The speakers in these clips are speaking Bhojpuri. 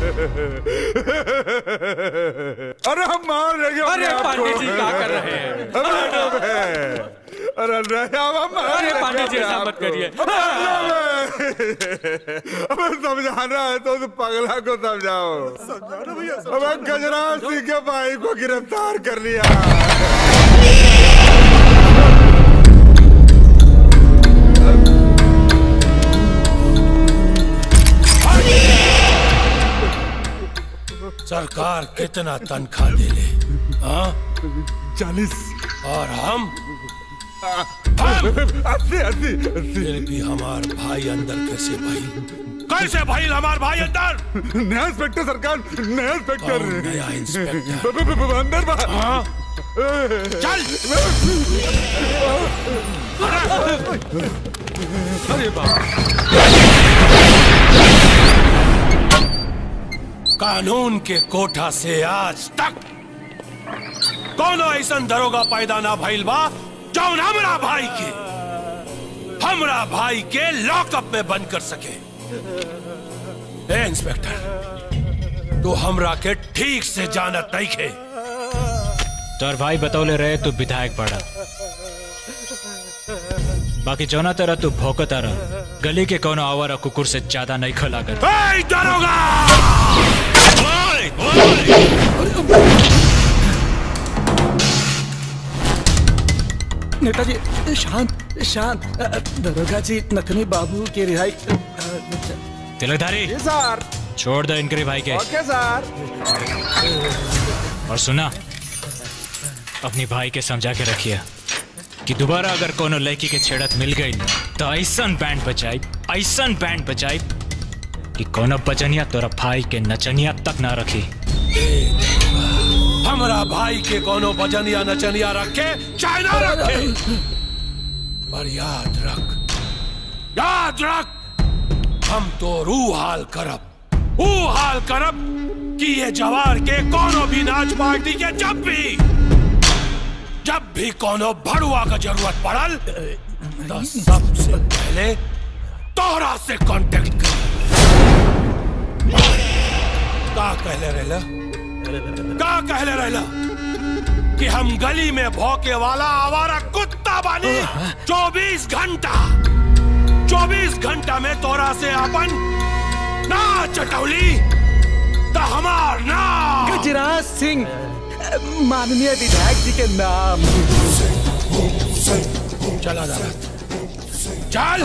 अरे हम मार देंगे अरे अपने आप पांडे को। जी क्या कर रहे हैं अरे अरे नहीं अब हम मार अरे देंगे पांडे जी अपने ऐसा आप मत को। करिए अबे समझाना है तो उस पगला को समझाओ अबे गजराज सिंह के भाई को गिरफ्तार कर लिया सरकार कितना तनख्वाह दे ले हाँ चालीस और हम अस्सी अस्सी फिर भी हमार भाई अंदर कैसे भाई कैसे भाई हमार भाई अंदर नया इंस्पेक्टर सरकार नया इंस्पेक्टर कौन नया इंस्पेक्टर ब- ब- ब- अंदर बा- हाँ चल अरे बाप कानून के कोठा से आज तक कोनो ऐसा दरोगा पैदा ना भइल बा जौन हमरा भाई के हमरा भाई के लॉकअप में बंद कर सके ए इंस्पेक्टर तू हमरा के ठीक से जानत नहीं खे तोर भाई बतौले रहे तू विधायक बड़ा बाकी जौना तरह तू भौकता रह गली के कोनो आवारा कुकुर से ज्यादा नहीं खलागत ए दरोगा ओए, ओए! नेताजी शांत शांत अ, अ, दरोगा जी नथनी बाबू की रिहाई अ, अ, तिलकधारी सर छोड़ दो इनके भाई के ओके सर और सुना अपनी भाई के समझा के रखिए कि दोबारा अगर कोनो लड़की के छेड़त मिल गई न, तो ऐसन बैंड बजाई ऐसन बैंड बजाई कि कोनो बजनिया तोरा भाई के नचनिया तक ना रखी हमरा भाई के कोनो बजनिया नचनिया रखे चाहे ना रखे पर याद रख याद रख हम तो रू हाल करब ऊ हाल करब कि ये जवार के कोनो भी नाच पार्टी के जब भी जब भी कोनो भड़ुआ का जरूरत पड़ल तो सबसे पहले तोहरा से कांटेक्ट कर का कहले रहला का कहले रहला कि हम गली में भौके वाला आवारा कुत्ता बानी चौबीस घंटा चौबीस घंटा में तोरा से अपन ना चटौली तो हमार नाम गजराज सिंह अ, माननीय विधायक जी के नाम चला जा चल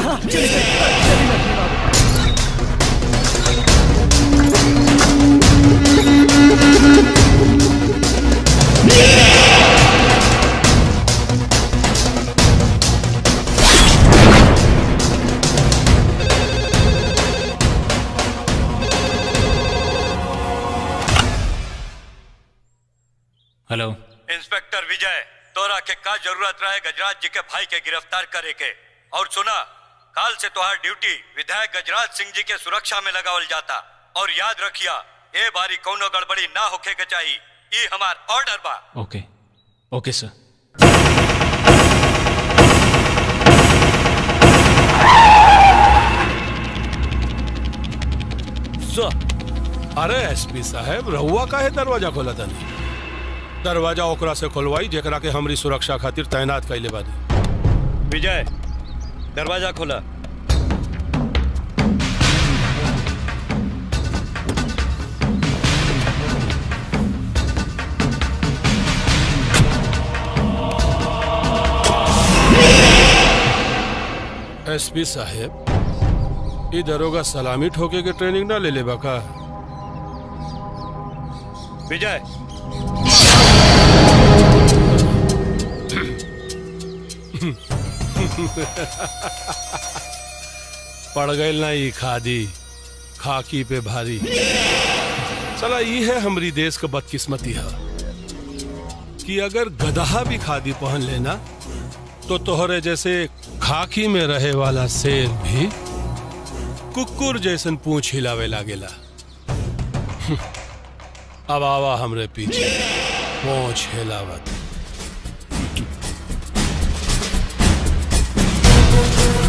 हेलो इंस्पेक्टर विजय तोरा के का जरूरत रहे गजराज जी के भाई के गिरफ्तार करे के और सुना काल से तोहार ड्यूटी विधायक गजराज सिंह जी के सुरक्षा में लगावल जाता और याद रखिया ए बारी कौनो गड़बड़ी ना होखे के चाहिए ई हमार ऑर्डर बा ओके ओके सर अरे एसपी साहब रहुआ का है दरवाजा खोला तनी दरवाजा ओकरा से खोलवाई जेकरा के हमरी सुरक्षा खातिर तैनात कैले बानी विजय दरवाजा खोला एसपी साहब ई दरोगा सलामी ठोके के ट्रेनिंग ना ले ले का विजय पड़ गई ना ई खादी खाकी पे भारी चला ई है हमरी देश का बदकिस्मती है कि अगर गदहा भी खादी पहन लेना तो तोहरे जैसे खाकी में रहे वाला शेर भी कुकुर जैसन पूछ हिलावे लागेला अब आवा हमरे पीछे पूछ हिलावत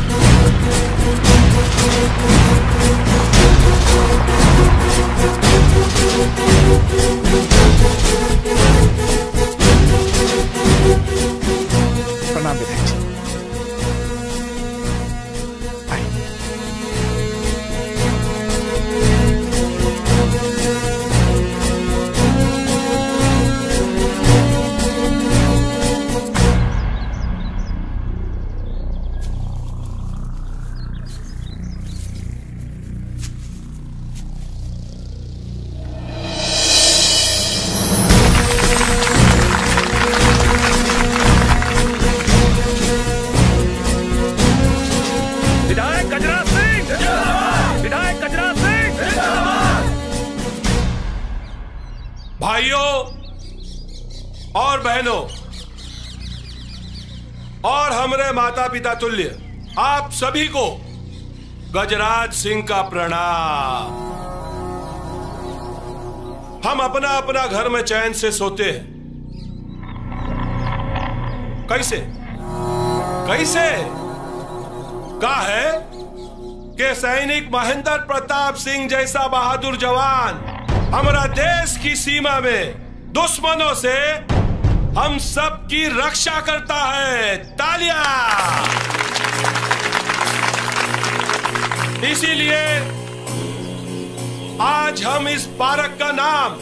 Thank भाइयों और बहनों और हमरे माता पिता तुल्य आप सभी को गजराज सिंह का प्रणाम हम अपना अपना घर में चैन से सोते हैं कैसे कैसे का है कि सैनिक महेंद्र प्रताप सिंह जैसा बहादुर जवान हमारा देश की सीमा में दुश्मनों से हम सब की रक्षा करता है तालियां इसीलिए आज हम इस पार्क का नाम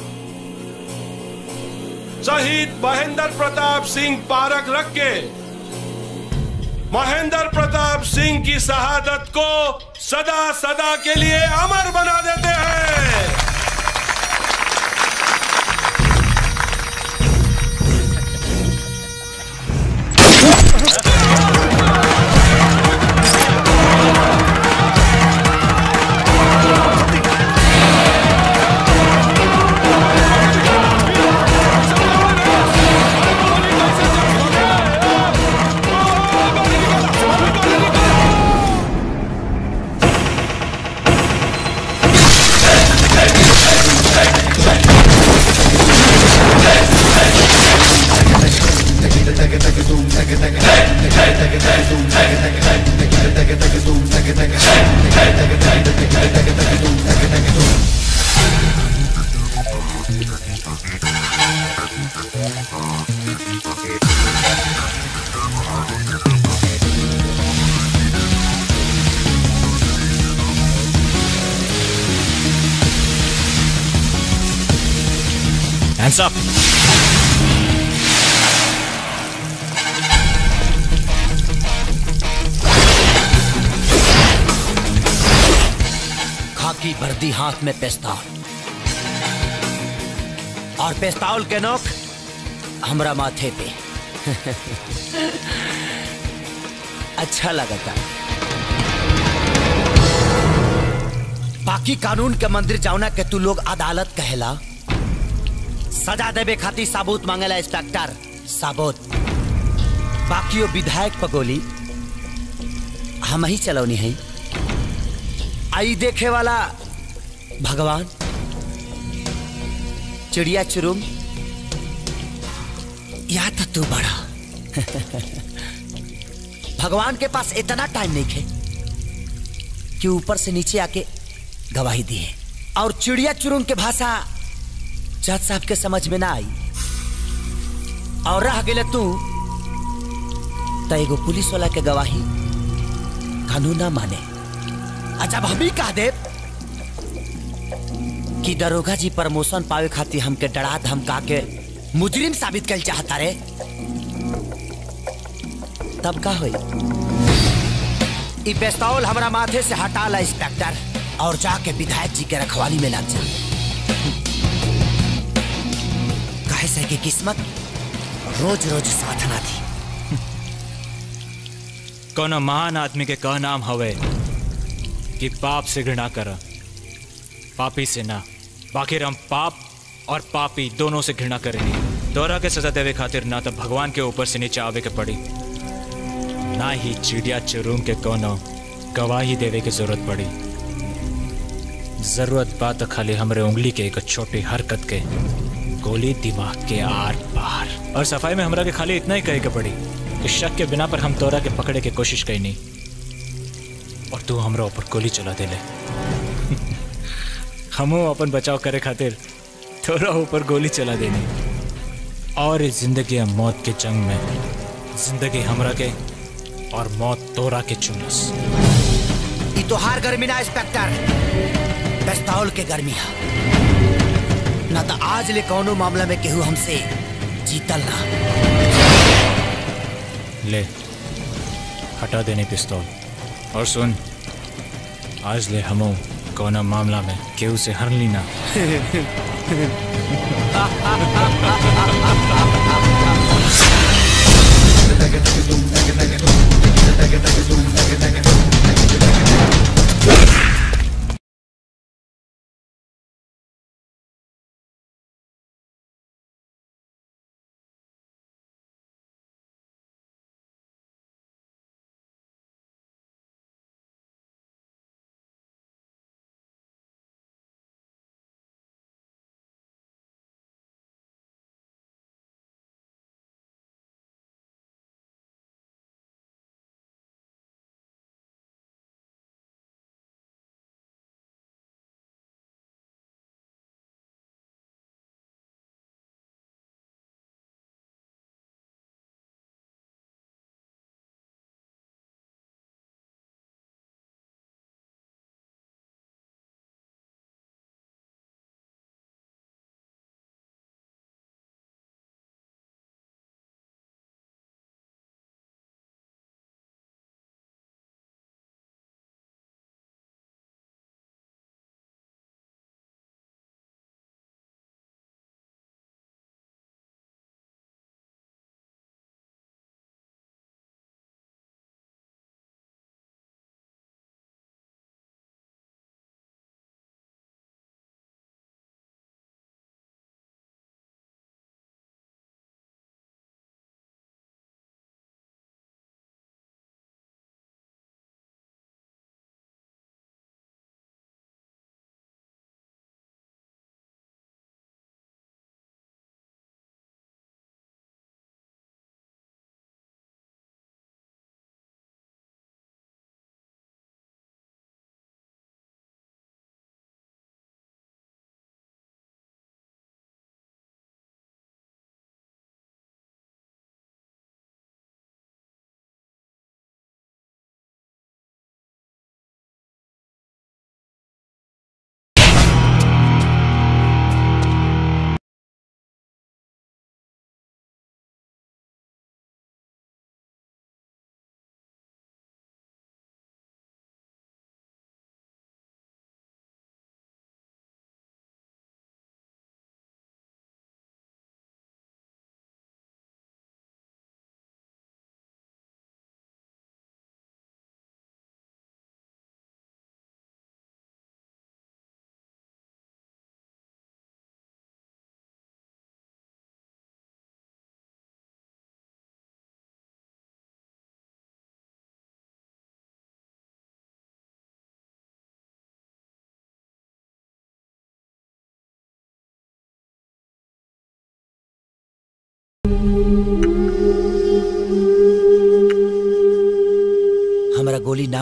शहीद महेंद्र प्रताप सिंह पार्क रख के महेंद्र प्रताप सिंह की शहादत को सदा सदा के लिए अमर बना देते हैं Hands up. खाकी वर्दी हाथ में पेस्तौल और पेस्तौल के नोक हमरा माथे पे अच्छा लगता बाकी कानून के मंदिर जाऊना के तू लोग अदालत कहेला सजा देवे खातिर साबूत मांगेला इंस्पेक्टर साबूत बाकी वो विधायक पगोली हम ही चलौनी है आई देखे वाला भगवान चिड़िया चुरुम या तो तू बड़ा भगवान के पास इतना टाइम नहीं है कि ऊपर से नीचे आके गवाही दिए और चिड़िया चुरुंग के भाषा जज साहब के समझ में ना आई और रह गए तू तो एगो पुलिस वाला के गवाही कानून ना माने अच्छा हम ही कह दे कि दरोगा जी प्रमोशन पावे खातिर हमके डरा धमका के मुजरिम साबित कर चाहता रे तब का होई ई पेस्तौल हमरा माथे से हटा ला इंस्पेक्टर और जाके विधायक जी के रखवाली में लग जा काहे से कि किस्मत रोज रोज साथ ना थी कोनो महान आदमी के कह नाम हवे कि पाप से घृणा कर पापी से ना बाकी हम पाप और पापी दोनों से घृणा करेंगे तोरा के सजा देवे खातिर ना तो भगवान के ऊपर से नीचे आवे के पड़ी ना ही चिड़िया चुरूम के कोनो गवाही देवे की जरूरत पड़ी जरूरत बात तो खाली हमरे उंगली के एक छोटी हरकत के गोली दिमाग के आर पार और सफाई में हमरा के खाली इतना ही कहे के पड़ी कि शक के बिना पर हम तोरा के पकड़े के कोशिश कई नहीं और तू हमरा ऊपर गोली चला देले हमो अपन बचाव करे खातिर तोरा ऊपर गोली चला देनी और इस जिंदगी और मौत के जंग में जिंदगी हमरा के और मौत तोरा के चुनस ई तोहार गर्मी ना इंस्पेक्टर पेस्तौल के गर्मी है ना तो आज ले कौनो मामला में केहू हमसे जीतल ना ले हटा देने पिस्तौल और सुन आज ले हमो कोना मामला में केहू से हर ली ना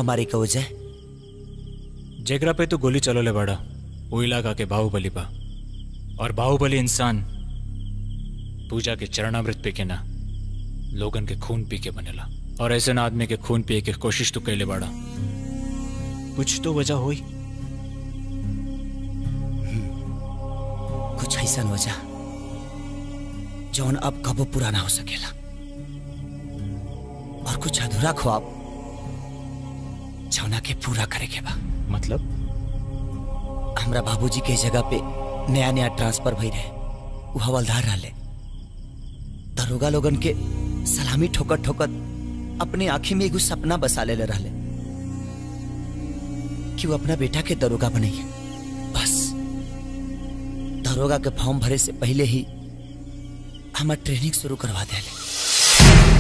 छाव मारे का वजह जेकरा पे तू गोली चलोले बड़ा वो इलाका के बाहुबली बा और बाहुबली इंसान पूजा के चरणामृत पी के ना लोगन के खून पी के बनेला और ऐसे ना आदमी के खून पिए के कोशिश तो कैले बड़ा कुछ तो वजह हुई कुछ ऐसा वजह जौन अब कबो पूरा ना हो सकेला और कुछ अधूरा ख्वाब जौना के पूरा करे के बा मतलब हमरा बाबूजी के जगह पे नया नया ट्रांसफर भई रहे वो हवलदार रहले दरोगा लोगन के सलामी ठोकर ठोकर अपने आंखी में एगो सपना बसा ले रहले कि वो अपना बेटा के दरोगा बनैया बस दरोगा के फॉर्म भरे से पहले ही हमार ट्रेनिंग शुरू करवा देले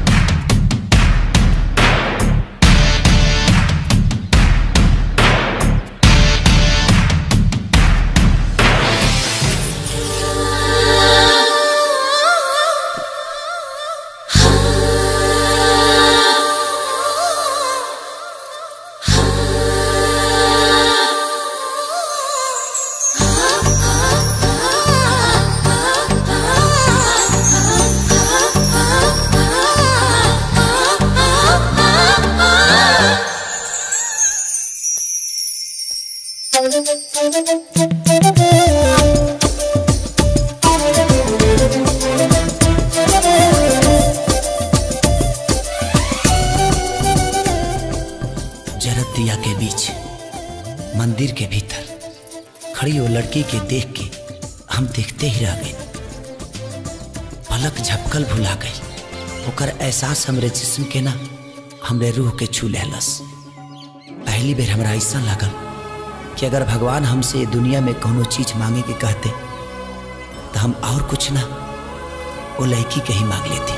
जरत दिया के बीच मंदिर के भीतर खड़ी वो लड़की के देख के हम देखते ही रह गए पलक झपकल भुला गई ओकर एहसास हमरे जिस्म के ना हमरे रूह के छू लेलस पहली बेर हमरा ऐसा लगल कि अगर भगवान हमसे ये दुनिया में कोनो चीज मांगे के कहते तो हम और कुछ ना वो लड़की के ही मांग लेती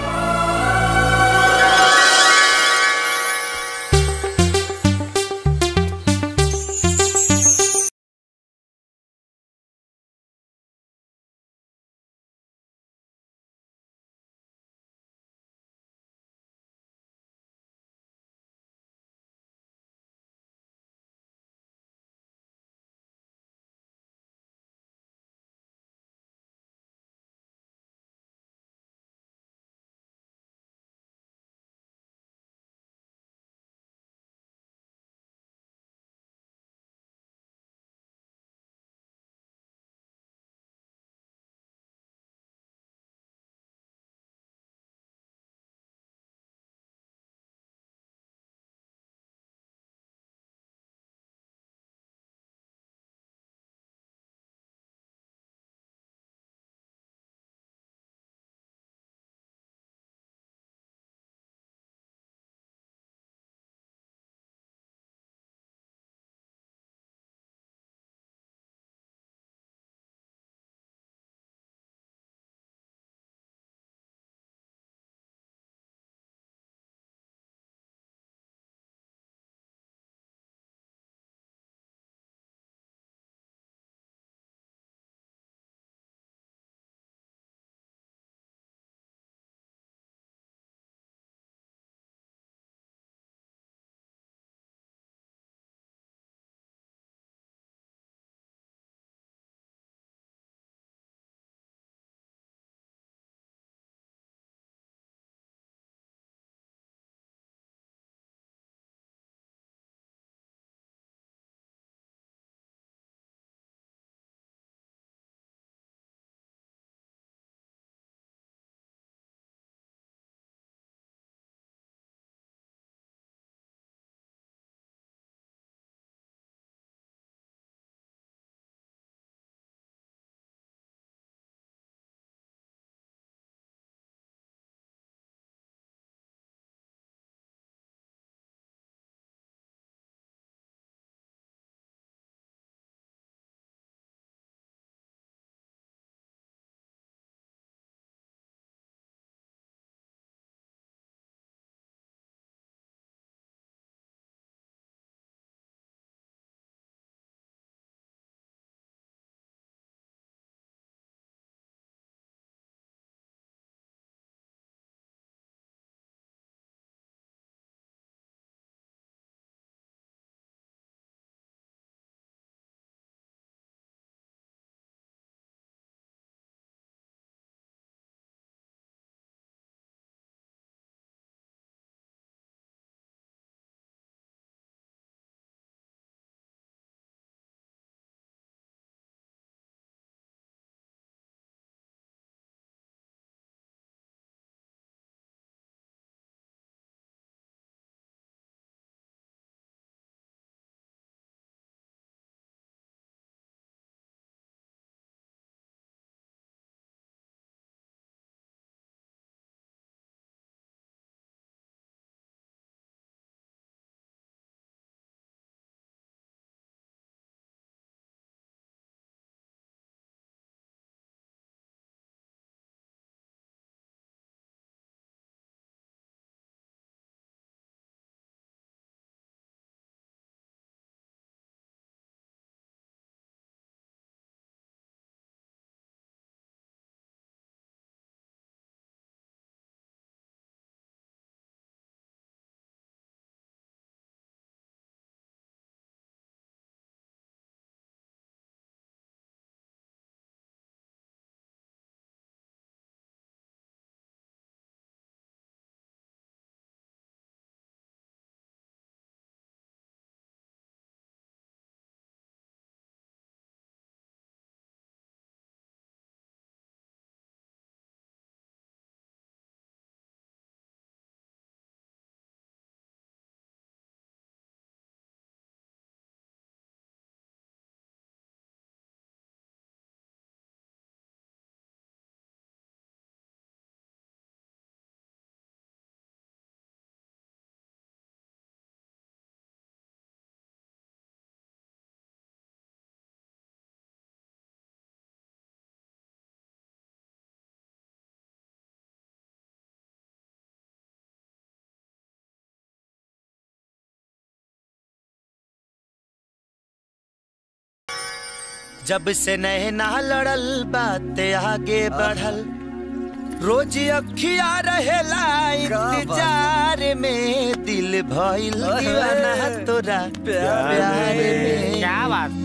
जब से नैना लड़ल बाते आगे बढ़ल रोज अखिया रहेला इंतजार में दिल भइल दीवाना तोरा प्यार में क्या बात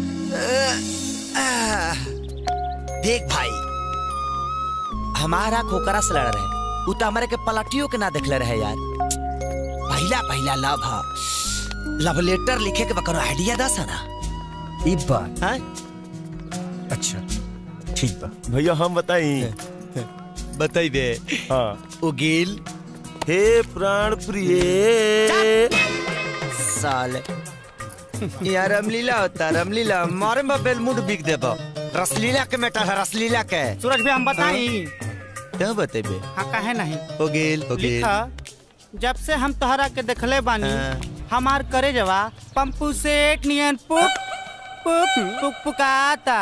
आह, देख भाई हमारा खोकरा से लड़ रहे उ तो हमारे के पलटियों के ना देखले रहे यार पहला पहला लव हा लव लेटर लिखे के बकरो आइडिया दस है ना ई बात हाँ? अच्छा ठीक बा भैया हम बताई बताइबे हाँ उगील हे प्राण प्रिय साले यार रामलीला होता रामलीला मारे में बेलमुड बिक देबो रसलीला के मेटा है रसलीला के सूरज भी हम बताई क्या बतेबे हाँ कहे नहीं उगील उगील लिखा जब से हम तोहरा के देखले बानी हाँ। हमार करे जवा पंपू सेठ नियन पुक पुक पुक पुकाता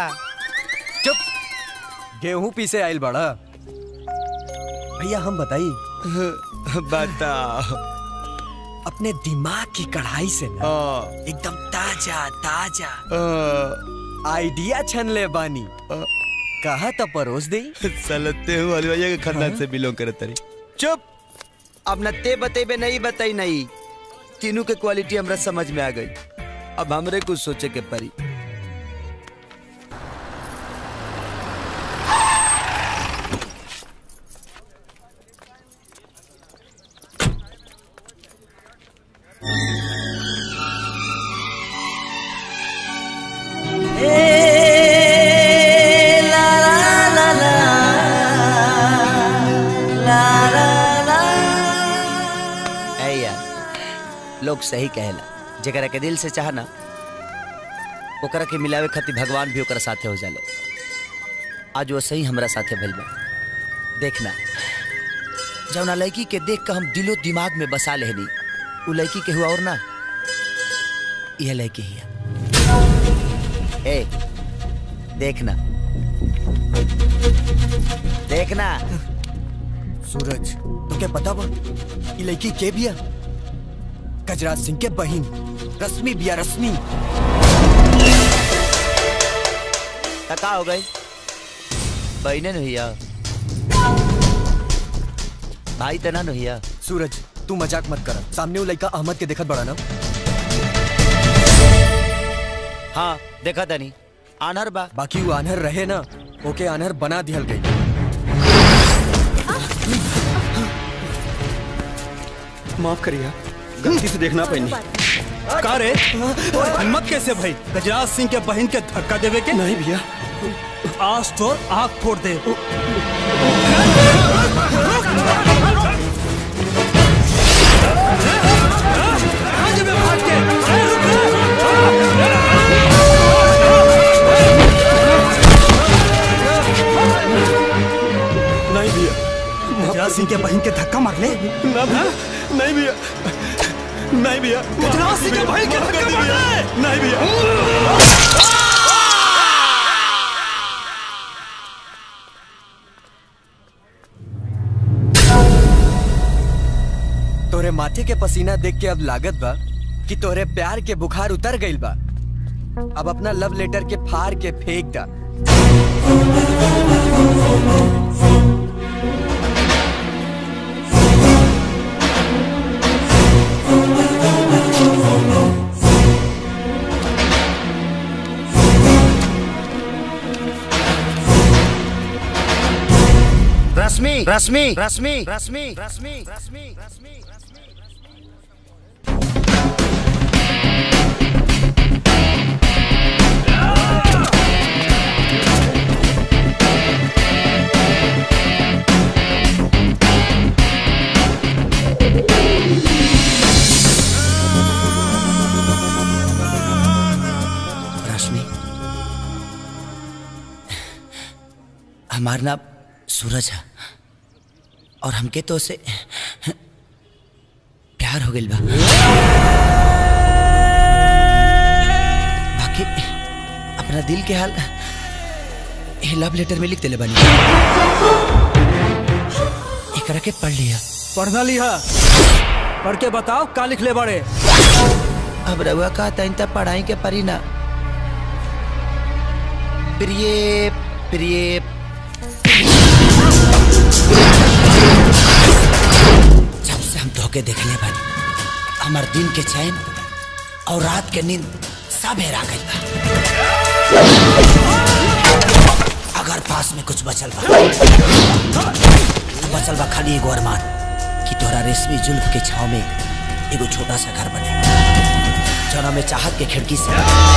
गेहूं पीसे आइल बड़ा भैया हम बताई बताओ अपने दिमाग की कढ़ाई से ना हाँ, एकदम ताजा ताजा हाँ। आइडिया छन ले बानी कहा तो परोस दे सलते हूँ हलवाइया के खानदान से बिलोंग करत रही चुप अब न ते बतेबे नहीं बताई नहीं तीनों के क्वालिटी हमरा समझ में आ गई अब हमरे कुछ सोचे के परी ऐ यार लोग सही कहेला जकरा के दिल से चाहना ओकरा के मिलावे खातिर भगवान भी ओकरा साथे हो जाले आज वो सही हमरा साथे भइल बा देखना जौना लड़की के देख के हम दिलो दिमाग में बसा लेनी उ लड़की के हुआ और ना यह लड़की ही है ए देखना देखना सूरज तुके पता बा ई लड़की के बिया गजराज सिंह के बहिन रश्मि बिया रश्मि तका हो गई बहने नहिया भाई तना नहिया सूरज तू मजाक मत कर सामने वो लड़का अहमद के देखत बड़ा ना हाँ देखा तनी आनर बा बाकी वो आनहर रहे ना ओके आनहर बना दिहल गई माफ करिए गलती से देखना पैनी का रे और हिम्मत कैसे भाई गजराज सिंह के बहन के धक्का देवे के नहीं भैया आज तो आग फोड़ दे नहीं भैया गजराज सिंह के बहन के धक्का मार ले ना भैया नहीं भैया नहीं भैया गजराज सिंह के बहन के धक्का मार ले नहीं भैया तोरे माथे के पसीना देख के अब लागत बा कि तोरे प्यार के बुखार उतर गइल बा अब अपना लव लेटर के फाड़ के फेंक दा रश्मि रश्मि रश्मि रश्मि रश्मि रश्मि रश्मि रश्मि हमारा नाम सूरज है और हमके तो उसे प्यार हो गइल बा बाकी अपना दिल के हाल ये लव लेटर में लिख देले बानी एकरा के पढ़ लिया पढ़ना लिहा पढ़ के बताओ का लिख ले बड़े अब रउआ का तइन तक पढ़ाई के परी ना प्रिय प्रिय जब से हम धोखे देखले बानी हमार दिन के चैन और रात के नींद सब हेरा गइल बा अगर पास में कुछ बचल बा तो बचल बा खाली एगो अरमान कि तोरा रेशमी जुल्फ के छाव में एगो छोटा सा घर बने जौना में चाहत के खिड़की से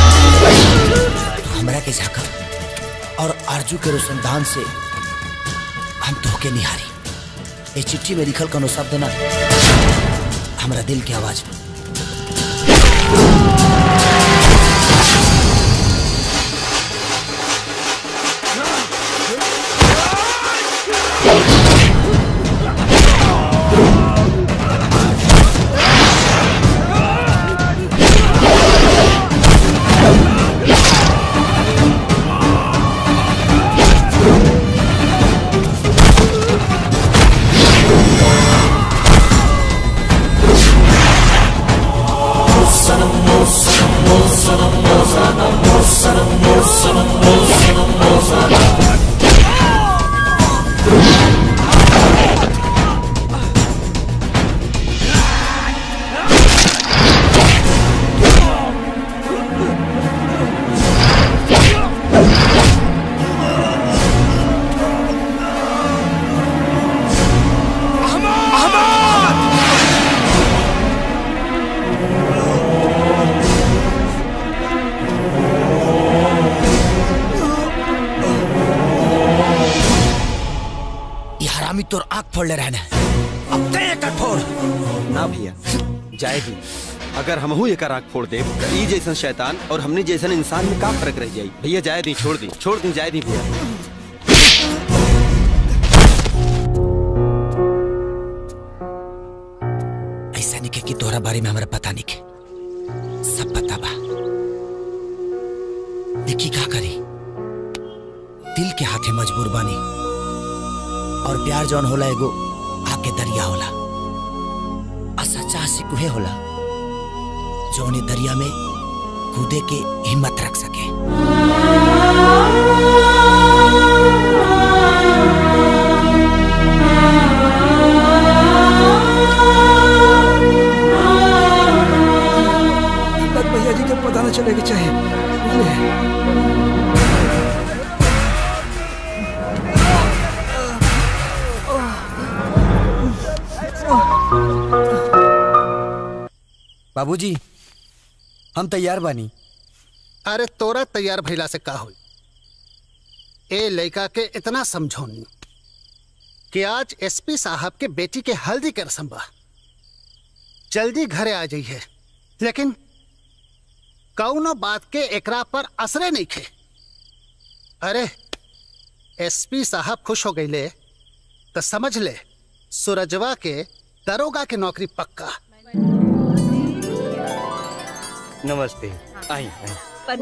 तू हमरा के झांकब और आरजू के रोशनदान से हम धोखे निहारी ये चिट्ठी में लिखल कोनो शब्द ना हमरा दिल के आवाज में ये हरामी तोर आंख फोड़ ले रहना अब ते एक फोड़ ना भैया जाएगी अगर हमहू एक आंख फोड़ दे तो ई जैसन शैतान और हमने जैसन इंसान में का फर्क रह जाई भैया जाए दी छोड़ दी छोड़ दी जाए दी भैया ऐसा नहीं के कि तोहरा बारे में हमरा पता नहीं के सब पता बा देखी का करी दिल के हाथे मजबूर बानी और प्यार जौन होला एगो आग के दरिया होला आ सच्चा आशिक उहे होला जौन ए दरिया में कूदे के हिम्मत रख सके बस भैया जी के पता न चले के चाहिए बाबूजी हम तैयार बानी अरे तोरा तैयार भइला से का होई ए लड़का के इतना समझौनी कि आज एसपी साहब के बेटी के हल्दी के रस्म बा जल्दी घरे आ जाइए लेकिन कौनो बात के एकरा पर असरे नहीं खे अरे एसपी साहब खुश हो गईले तो समझ ले सूरजवा के दरोगा के नौकरी पक्का नमस्ते आई आई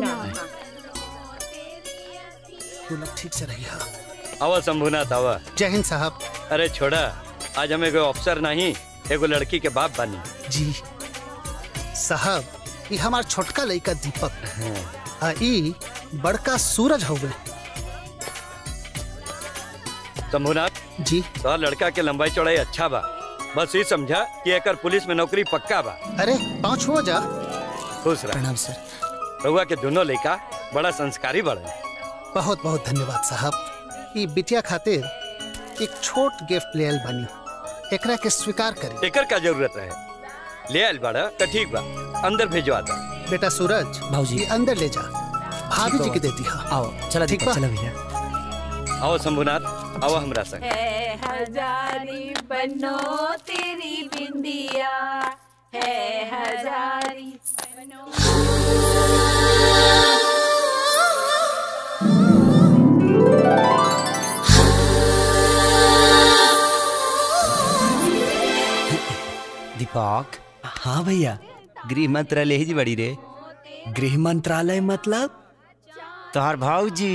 तू लोग ठीक से रहिए आवा शंभुनाथ आवा जय हिंद साहब अरे छोड़ा आज हम एगो अफसर नहीं एगो लड़की के बाप बानी जी साहब ये हमार छोटका लड़का दीपक आ ई बड़का सूरज हवे शंभुनाथ जी तो लड़का के लंबाई चौड़ाई अच्छा बा बस ये समझा कि एकर पुलिस में नौकरी पक्का बा अरे पाँच हो जा खुश रह प्रणाम सर रहुआ के दोनों लड़का बड़ा संस्कारी बड़े बहुत बहुत धन्यवाद साहब ई बिटिया खातिर एक छोट गिफ्ट ले आइल बनी एकरा के स्वीकार करी एकर का जरूरत रहे ले आयल बाड़ा तो ठीक बा अंदर भेजवा दा बेटा सूरज भाऊजी। ये अंदर ले जा भाभी जी के देती हाँ आओ चला ठीक दीपक बा? चला भैया आओ शंभुनाथ आओ हमरा संग है हजारी बनो तेरी बिंदिया है हजारी बनो दीपक हाँ भैया गृह मंत्रालय ही जी बड़ी रे गृह मंत्रालय मतलब तोहार भाऊजी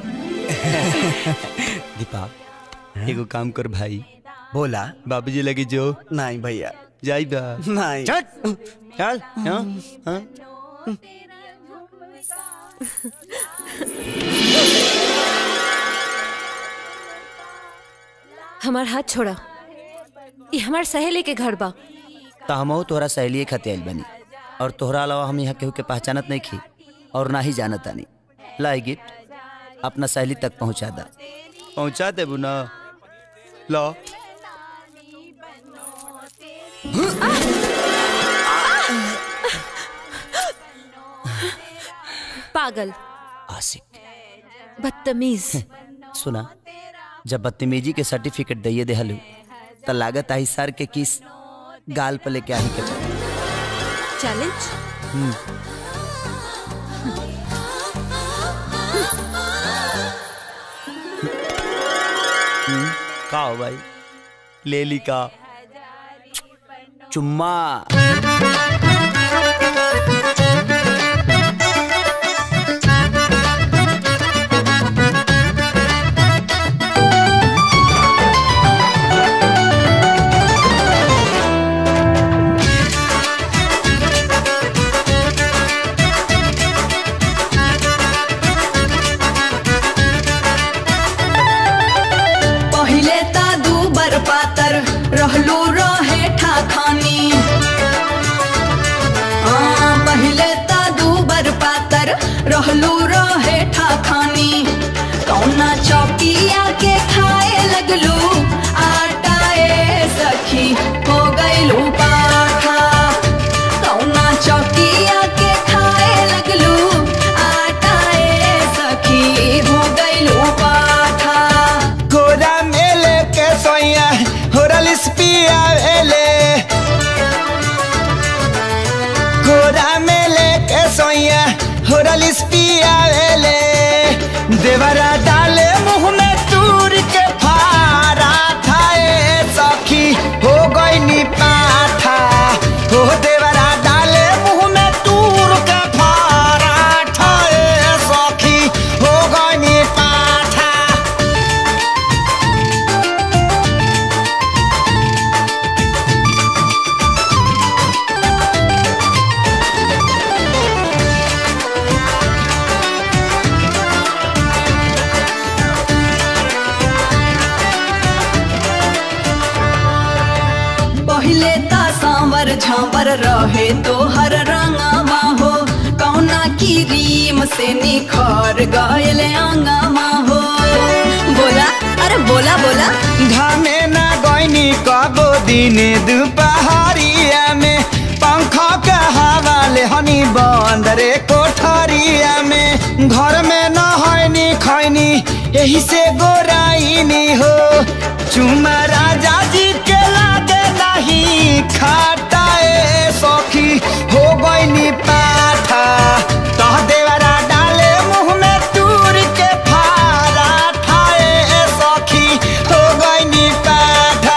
दीपक एगो काम कर भाई बोला बाबूजी लगी जो नहीं भैया जाई बा नहीं चल चल हाँ हाँ हमार हाथ छोड़ा ये हमार सहेली के घर बा तो हमहू तोहरा सहेली खाते आइल बनी और तोहरा अलावा हम यहाँ केहू के पहचानत नहीं खी और ना ही जानत आनी लाई गिफ्ट अपना सहेली तक पहुँचा दा पहुँचा देबू ना लो पागल आशिक बदतमीज सुना जब बदतमीजी के सर्टिफिकेट दिए देहलू तो लागत आई सर के किस गाल पर लेके आही के चल चैलेंज हम्म, हम्म, का हो भाई ले ली का चुम्मा पहिले ता दू बर पातर रहलू रहे ठाखानी आ, पहिले ता दू बर पातर रहलू रहे ठाखानी कौना चौकिया के खाए लगलू आटाए सखी हो गईलू पाखा कौना चौकिया के खाए लगलू आटाए सखी हो गईलू पाखा गोरा मेले के सोया होरल स्पिया वेले गोरा मेले के सोया होरल स्पिया वेले देवरा डाले मुंह में तूर के फारा थाए सखी हो गई नी पाठा हो देवरा डाले मुंह में तूर के फारा ठाए सखी हो गई नी पाठा पहिले ता सांवर झांवर रहे तो हर रंगवा हो कौना की रीम से निखर गयल अंगवा हो बोला अरे बोला बोला घामे ना गईनी कबो दिने दुपहरिया में पंखा के हवा ले हनी बंद रे कोठरिया में घर में न हईनी खैनी यही से गोराइनी हो चुमा राजा जी के लागे नहीं खाटाए सखी हो गईनी पाठा तह देवरा डाले मुंह में तूर के फारा ठाए सखी हो गईनी पाठा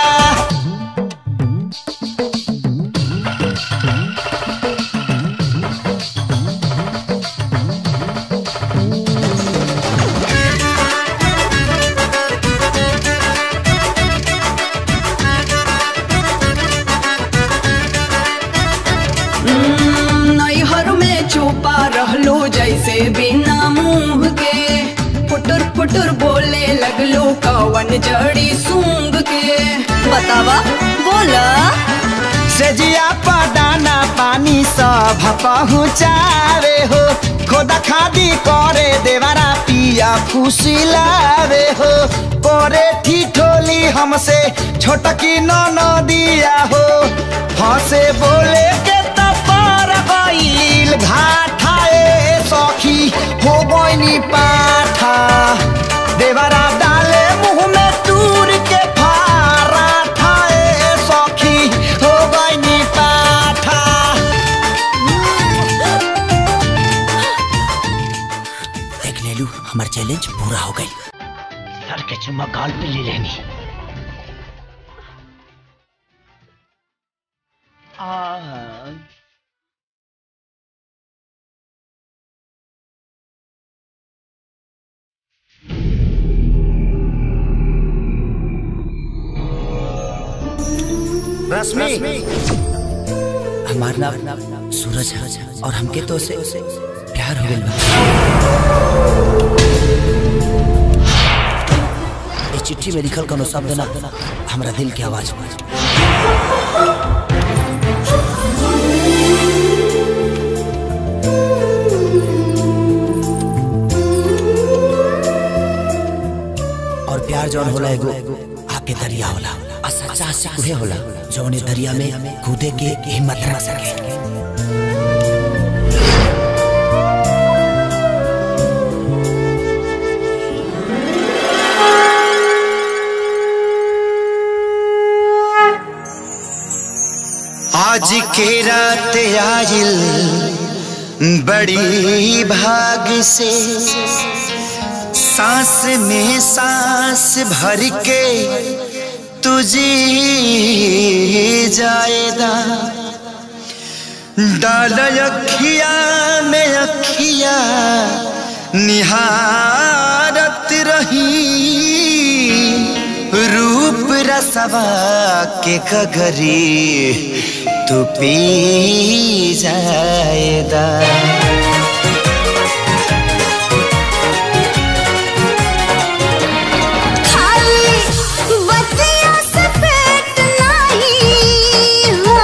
हम्म, नैहर में छुपा रहलो जैसे बिना मुंह के फुटुर फुटुर बोले लगलो कवन जड़ी सूंघ के बतावा बोला सेजिया पदाना पानी सब पहुँचावे हो खोदा खादी करे देवारा पिया खुशी लावे हो करे ठिठोली हमसे छोटकी न दिया हो हंसे बोले के तपर गईल घाटाए सखी हो गईनी पाठा देवरा डाले मुंह में तूर के फारा ठाए सखी हो गईनी पाठा देख ले लू हमार चैलेंज पूरा हो गई सर के चुम्मा गाल पे ले लेनी रश्मि हमार नाम सूरज है और हमके तो से प्यार हो गइल बा ये चिट्ठी चिट्ठी में लिखल कोनो शब्द ना हमरा दिल के आवाज बा और प्यार जौन होला एगो आके दरिया होला आ सच्चा आशिक उहे होला जौन ए दरिया में कूदे के हिम्मत रख सके आज के रात आयल बड़ी भाग से सांस में सांस भर के तुझे जाएदा डाल अखिया में अखिया निहारत रही रूप रसवा के कगरी तू पी जाएदा खाली बतिया से पेट नहीं हो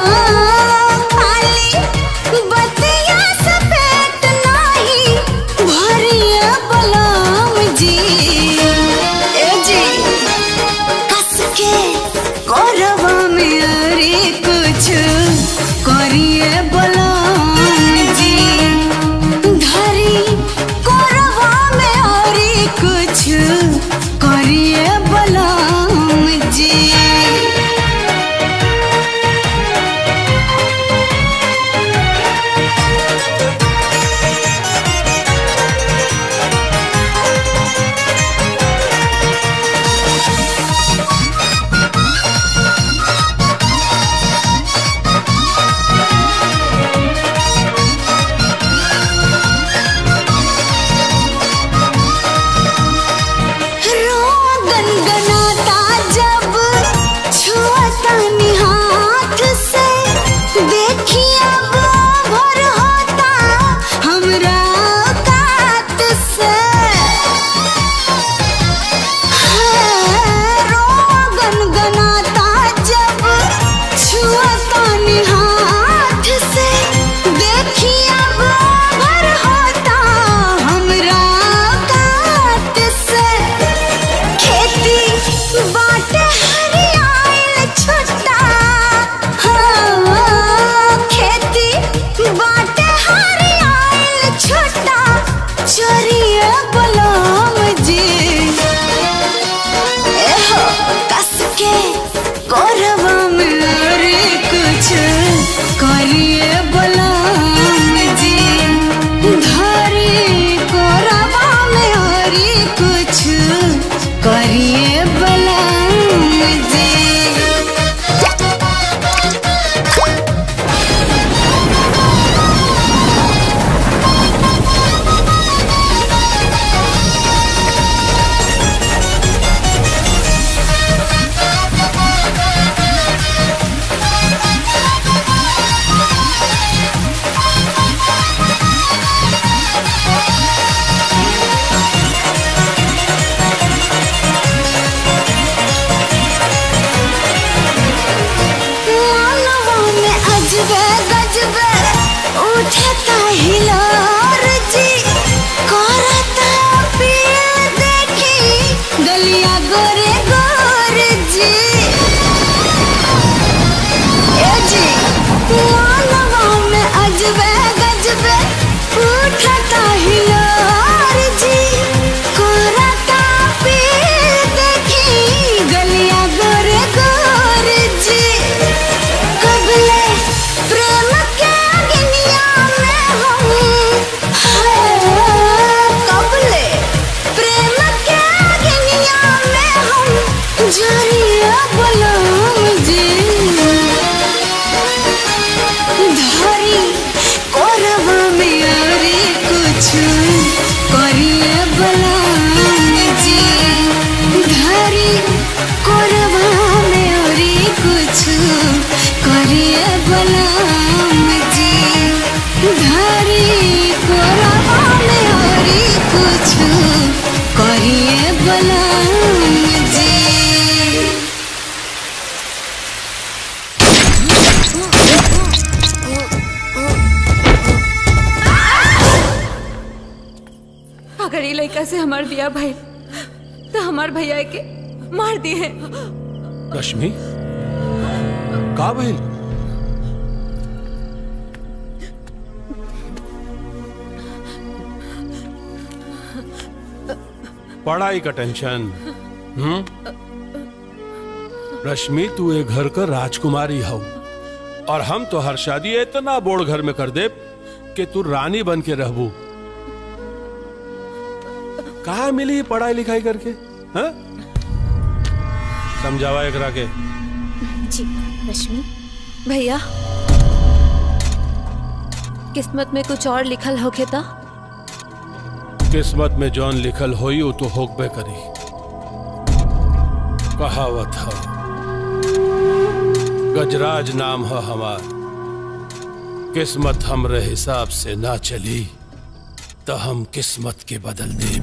खाली बतिया से पेट नहीं भरिया बलम जी ए जी कस के कोरवा में अरे कुछ करिए बलम जी धरी कोरवा में अरे कुछ करिए बलम जी रोगन गनाता जब छुअता हाथ से देखिए अब भर होता हमरा कात से हाँ, रोगन गनाता जब छुअता हाथ से देखिए अब भर होता हमरा कात से खेती बाटे हरियाइल छुट्टा हाँ, खेती बाटे हरियाइल छुट्टा चोरिया बलम जी एहो कस के कोरवा में अरे कुछ करिए बलम जी धरी कोरवा में अरे कुछ करिए बलम जी मानवा में अजबे गजबे उठता हिलोर जी करता पिया देखी गलिया गोरे गोर जी ए जी मानवा में अजबे गजबे उठता हिलोर जी करता पिया देखी गलिया गोरे गोर जी कबले प्रेम के अग्निया में हम हाँ, कबले प्रेम के अग्निया में हम जरिया बलम जी धरी कोरवा में अरे कुछ करिए बलम जी धरी कोरवा में अरे कुछ करिए बलम जी धरी कोरवा में अरे कुछ करिए बलम जी अगर ये लड़का से हमार बिया भाई तो हमार भैया के मार दिए हैं रश्मि का भइल पढ़ाई का टेंशन हम्म रश्मि तू ए घर का राजकुमारी हो और हम तो हर शादी इतना बोड़ घर में कर दे कि तू रानी बन के रहबू कहा मिली पढ़ाई लिखाई करके हाँ? समझावा एकरा के जी रश्मि भैया किस्मत में कुछ और लिखल होके था किस्मत में जौन लिखल होई वो तो होकबे करी कहावत है गजराज नाम है हमार किस्मत हमरे हिसाब से ना चली तो हम किस्मत के बदल दे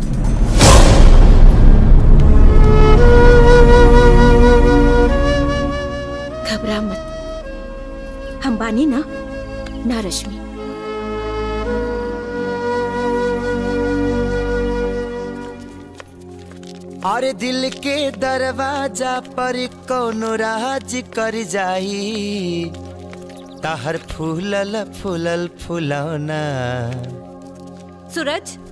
घबरा मत हम बानी ना ना रश्मि अरे दिल के दरवाजा पर कोनो राज कर जाई ताहर फूलल फूलल फुलौना सूरज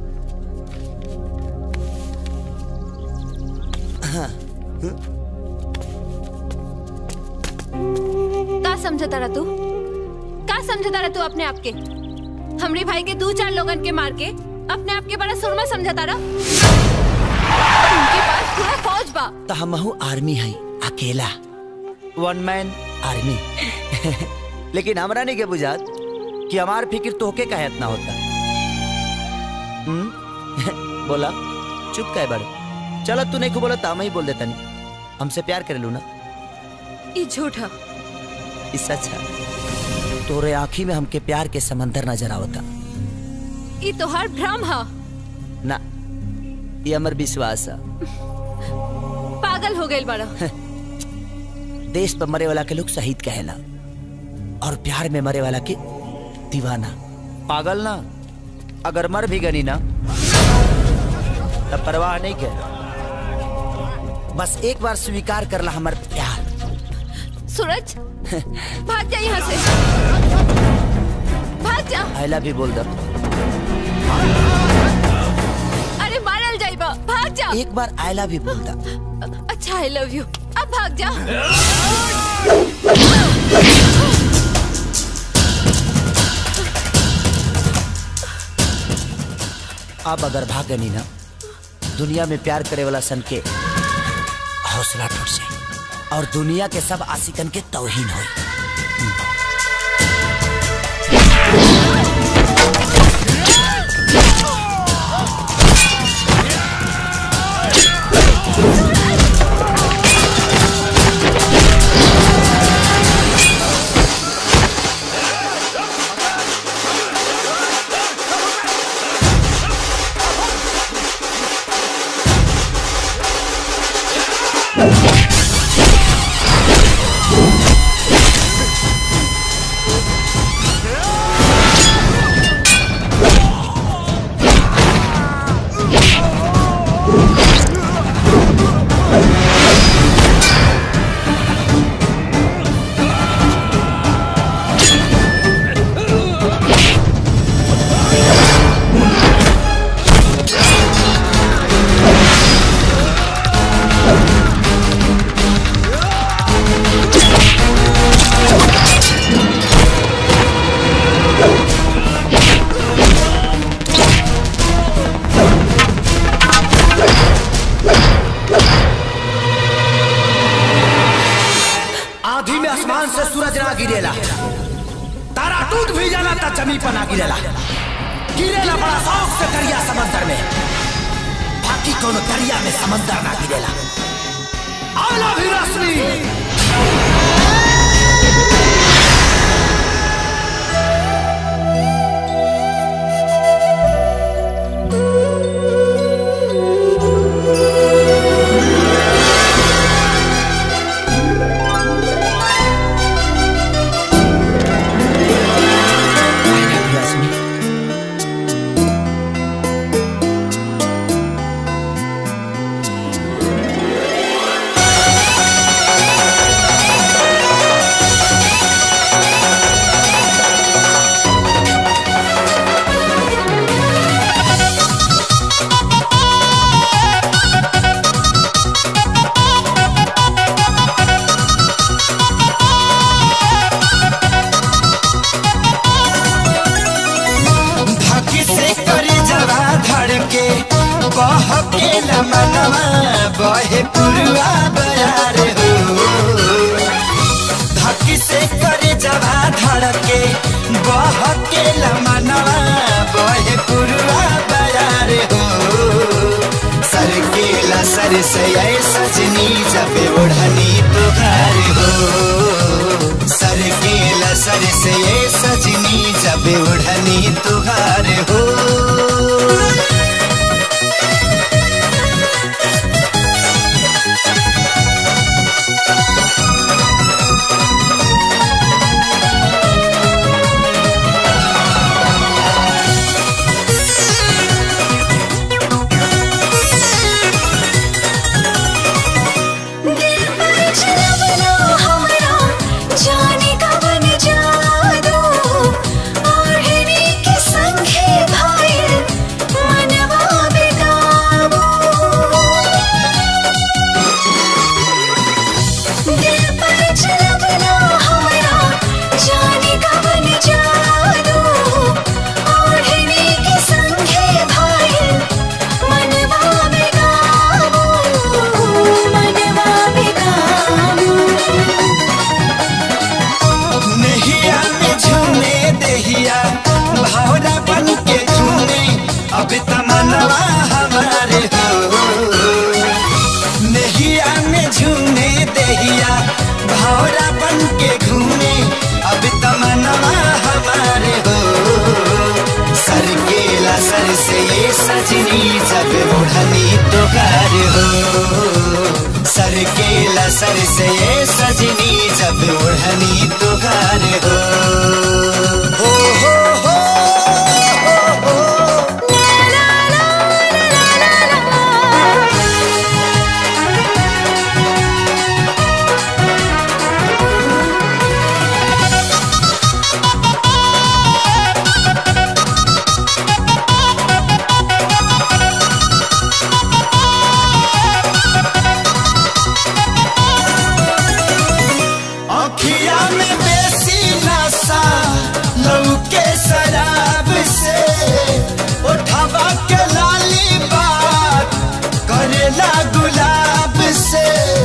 का समझता रहा तू का समझता रहा तू अपने आप के हमरे भाई के दो चार लोगन के मार के अपने आप के बड़ा सुरमा समझता रहा उनके पास पूरा फौज बा तो हमहू आर्मी है अकेला वन मैन आर्मी लेकिन हमरा नहीं के बुझात कि हमार फिक्र तोहके का इतना होता हम्म? बोला चुप कह बड़ चलो तू नहीं को बोला तो हम ही बोल देता नहीं हमसे प्यार करे लू ना ये झूठा इससे अच्छा तोरे आँखी में हमके प्यार के समंदर नजर आवता ये तोहार भ्रम हा ना ये हमर विश्वास है पागल हो गए बड़ा देश पर मरे वाला के लोग शहीद कहेला और प्यार में मरे वाला के दीवाना पागल ना अगर मर भी गनी ना तब परवाह नहीं के बस एक बार स्वीकार करला हमर प्यार सूरज भाग जा यहाँ से भाग जा आई लव यू बोल दो अरे मारल जाइबा भाग जा एक बार आई लव यू बोल दो अच्छा आई लव यू अब भाग जा अब अगर भागनी ना दुनिया में प्यार करे वाला सन के हौसला टूट जाए और दुनिया के सब आशिकन के तौहीन हो आधी में आसमान से सूरज ना गिरेला तारा टूट भी जाला ता जमी पर ना गिरेला गिरेला बड़ा शौक से दरिया समंदर में बाकी कोनो दरिया में समंदर ना गिरेला आला भी रश्मि मनवा बहे पुरवा बयार हो धकी से करे जवा धड़के बहके मनवा बहे पुरवा बयार हो सर के सर से ऐ सजनी जब ओढ़नी तुखार हो सर के सर से ऐ सजनी जब ओढ़नी तुहार हो जाने का बन जादू ओढ़ने के संगे भाई मनवा बेकाबू दिल पर चलवना हमारा जाने का बन जादू ओढ़ने के संगे भाई मनवा बेकाबू मनवा बेकाबू नहिया में झूमे दहिया भावना बन के झूमे अब तमन्नवा हमारे हो नहिया में झूमे दहिया भावना बन के घूमे अब तमन्नवा हमारे हो सर के सर से ये सजनी जब ओढ़नी तो घर हो सर के सर से ये सजनी जब ओढ़नी तो घर हो हो हो हो हो हो अखिया में बेसी नशा लौके शराब से उठावा के लाली बात करेला गुलाब से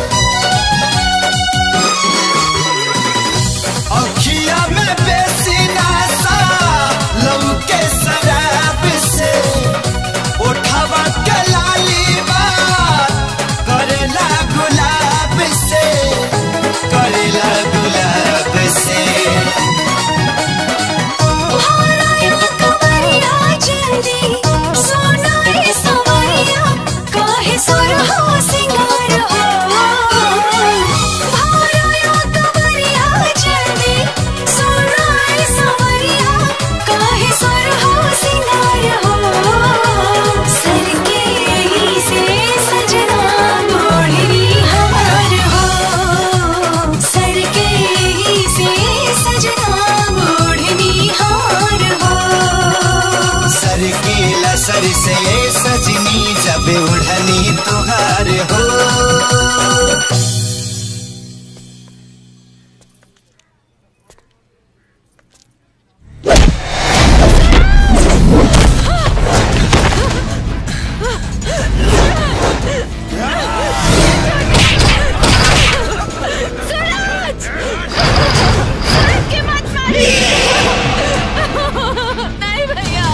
अखिया में बेसी नशा लौके शराब से उठावा के लाली बात करेला गुलाब से करेला गुलाब से सर के ही से सजना मोढ़नी हार हो सर के सर से सजनी जब उड़नी तुहार हो सूरज! सूरज के मत मारिए! नहीं भैया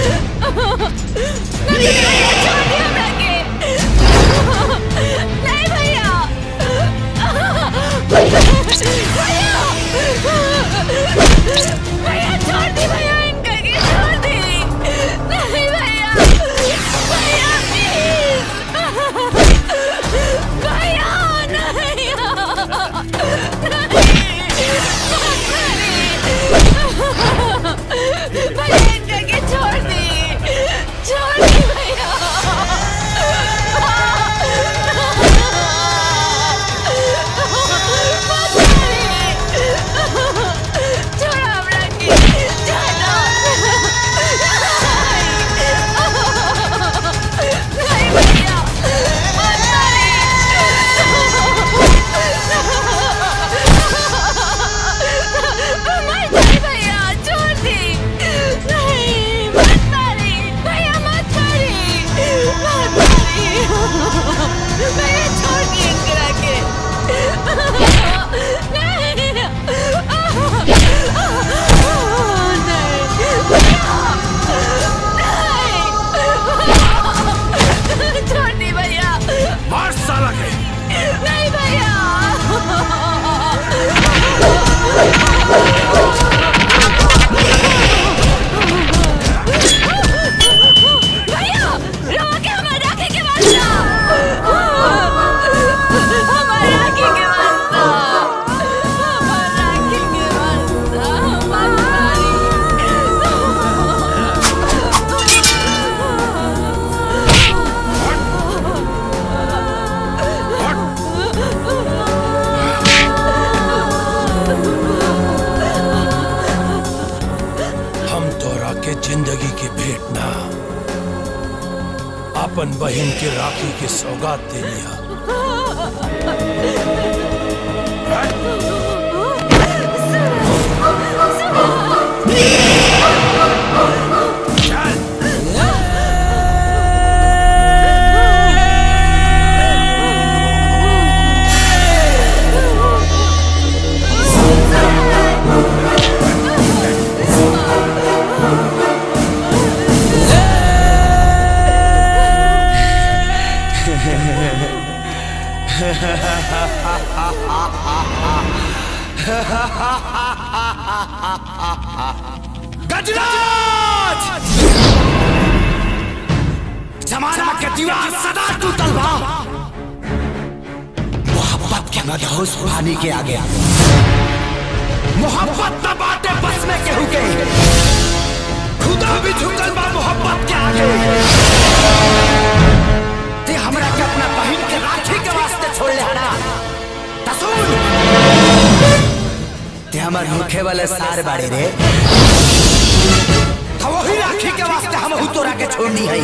नहीं भैया छोड़ दिया हमरा के नहीं भैया भैया भैया छोड़ दी भैया इनका के छोड़ दी नहीं भैया भैया प्लीज भैया नहीं भैया इनका के छोड़ दी छोड़ दी भैया छोड़ हमरा के नहीं भैया मत मारी भैया छोड़ दी नहीं मत मारी भैया मत मारी मत मारी अपन बहन के राखी के सौगात दे लिया गजराज जमाना के दीवार सदा टूटल बा मोहब्बत के मदहोश पानी के आगे मोहब्बत न बाटे बस में केहू के खुदा भी झुकल बा मोहब्बत के आगे ते हमरा के अपना बहन के राखी के वास्ते छोड़ ले हना तसुन ते हमर मुखे वाले सार बाड़े रे तो वही राखी के वास्ते हम हु तोरा के छोड़नी है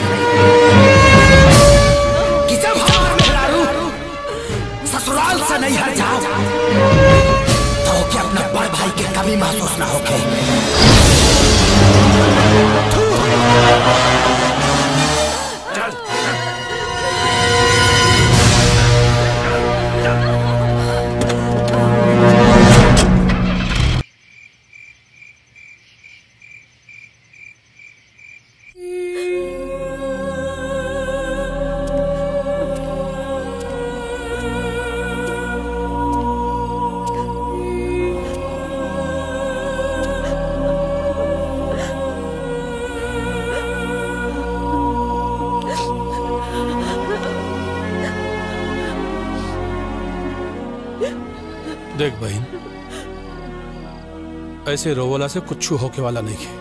कि जब हमार मेहरारू ससुराल से नहीं हट जाओ तो के अपना बड़ भाई के कमी महसूस ना होके देख बहन ऐसे रोवला से कुछ होके वाला नहीं है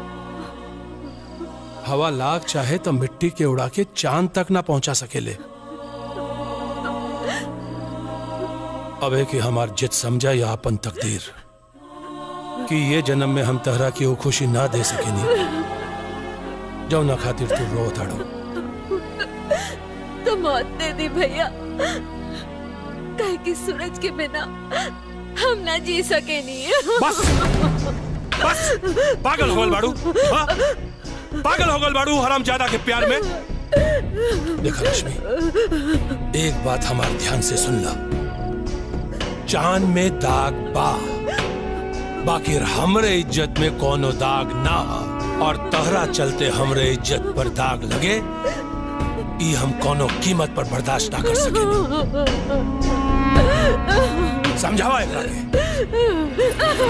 हवा लाख चाहे तो मिट्टी के उड़ा के चांद तक ना पहुंचा सकेले अब है कि हमार जित समझा या अपन तकदीर कि ये जन्म में हम तहरा की वो खुशी ना दे सकेनी जो ना खातिर तू रो ताड़ो तो मौत दे दी भैया कहे कि सूरज के बिना हम ना जी सके नहीं बस बस पागल हो गल बाड़ू हाँ? पागल हो गल बाड़ू हराम ज्यादा के प्यार में देखा रश्मि एक बात हमारे ध्यान से सुन ला चांद में दाग बा बाकी हमरे इज्जत में कोनो दाग ना और तहरा चलते हमरे इज्जत पर दाग लगे ई हम कोनो कीमत पर बर्दाश्त ना कर सके समझावा एकरा के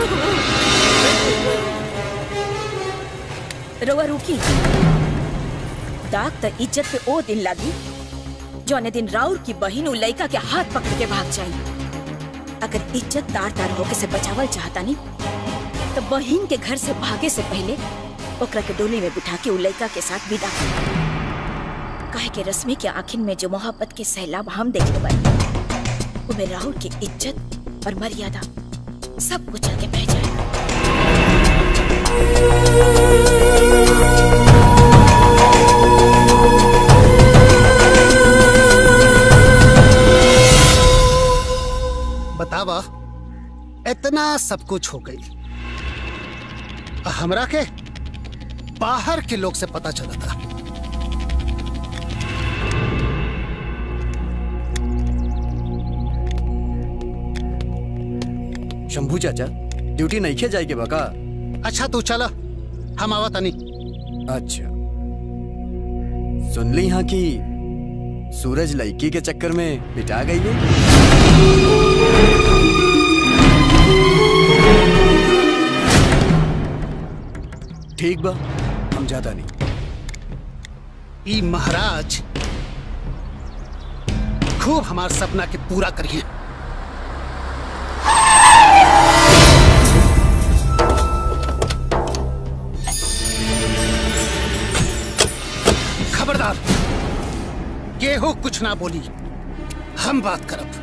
रउआ रुकी दाग त इज्जत पे ओ दिन लागी जौने दिन राउर की बहिन उ लइका के हाथ पकड़ के भाग जाई अगर इज्जत तार तार होके से बचावल चाहता नी तो बहिन के घर से भागे से पहले ओकरा के डोली में बिठा के उ लइका के साथ विदा कर काहे के रश्मि के आखिर में जो मोहब्बत के सैलाब हम देखले बानी उमे राहुल की इज्जत और मर्यादा सब कुछ चल के बह जाए बतावा इतना सब कुछ हो गई हमरा के बाहर के लोग से पता चला था शंभू चाचा ड्यूटी नहीं खे जाएगी बका अच्छा तू चला हम आवा तनी अच्छा सुन ली यहाँ की सूरज लड़की के चक्कर में बिटा गई है ठीक बा हम ज्यादा नहीं ई महाराज खूब हमार सपना के पूरा करिए खबरदार केहू कुछ ना बोली हम बात करब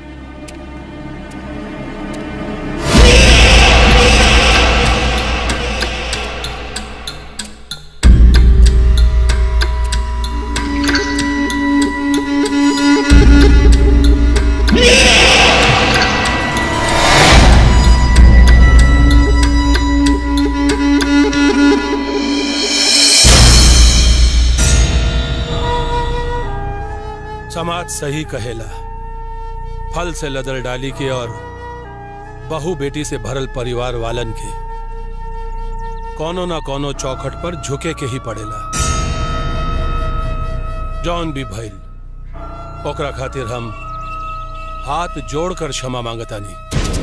समाज सही कहेला फल से लदर डाली के और बहू बेटी से भरल परिवार वालन के कोनो ना कोनो चौखट पर झुके के ही पड़ेला जौन भी भइल ओकरा खातिर हम हाथ जोड़कर क्षमा मांगतानी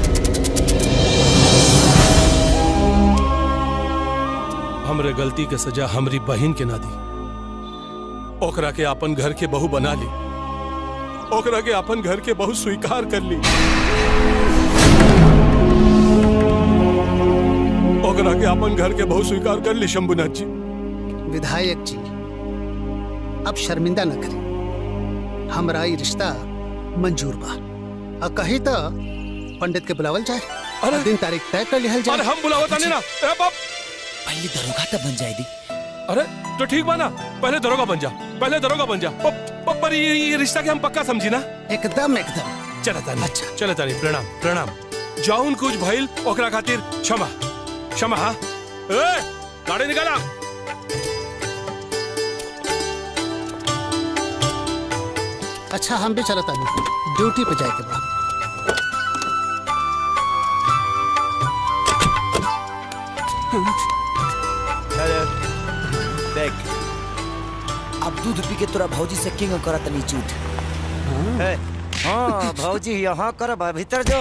हमरे गलती के सजा हमरी बहन के ना दी ओकरा के अपन घर के बहू बना ली ओकरा के अपन घर के बहू स्वीकार कर ली ओकरा के अपन घर के बहू स्वीकार कर ली शंभुनाथ जी विधायक जी अब शर्मिंदा न करी हमरा ई रिश्ता मंजूर बा आ कही तो पंडित के बुलावल जाए अरे दिन तारीख तय कर लिहल जाए अरे हम बुलावत नहीं ना ए बाप पहले दरोगा तब बन जाए दी अरे तो ठीक बा ना पहले दरोगा बन जा पहले दरोगा बन जा प, प, पर ये, ये रिश्ता के हम पक्का समझी ना एकदम एकदम चला तानी अच्छा चला तानी प्रणाम प्रणाम जाउन कुछ भइल ओकरा खातिर क्षमा क्षमा हाँ ए गाड़ी निकाला अच्छा हम भी चलता नहीं ड्यूटी पे जाए के बाद देख अब दूध पी के तोरा भौजी से किंग करा तनी झूठ ए, हाँ भौजी यहाँ कर बा, भीतर जो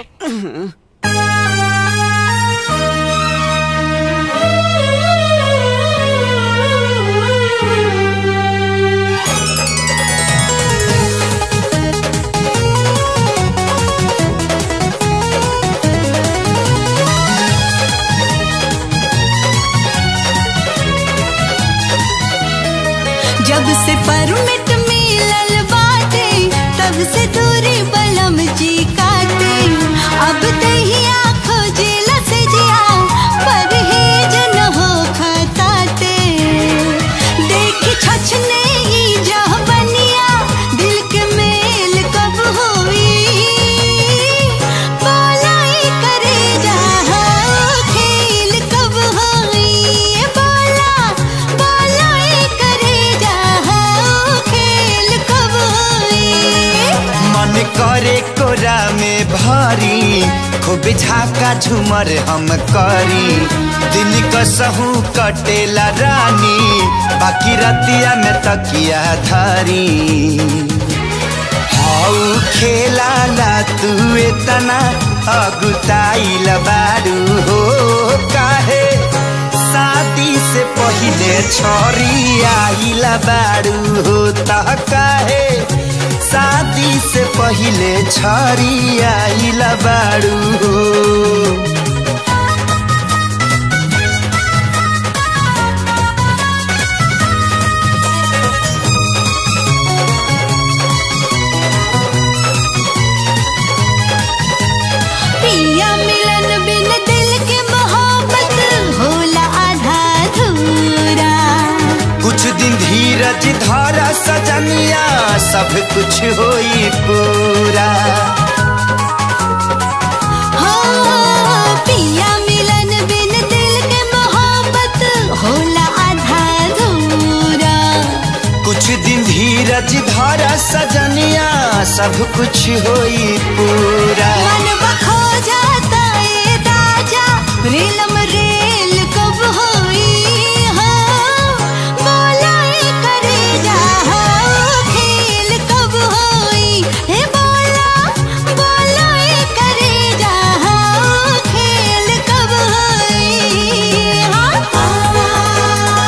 जब से परमिट मिलल बाटे तब से दूरी बलम जी काटे अब दहिया खोजेला से जिया परहेज न हो खताटे देख छछने ई जह बनिया दिल के मेल कब होई बोलाई करे जा खेल कब होई बोला बोलाई करे जा खेल कब होई मन करे कोरा में भारी खूब झाका झूमर हम करी दिन कसहू कटेला रानी बाकी रतिया में तकिया धारी हाउ खेला ला तू इतना अगुताइल बारू हो काहे शादी से पहिले छोरी आइल बारू हो तह काहे शादी से पहिले छोरी आइल बारू हो पिया मिलन बिन दिल के मोहब्बत होला आधा अधूरा कुछ दिन धीरज धारा सजनिया सब कुछ होई पूरा हाँ, पिया मिलन बिन दिल के मोहब्बत होला आधा अधूरा कुछ दिन धीरज धारा सजनिया सब कुछ होई पूरा मन बखो जाता ए राजा रेलम रेल कब होई हाँ, बोलाई करे जा हाँ, खेल कब होई हे बोला बोलाई करे जा हाँ, खेल कब होई हाँ,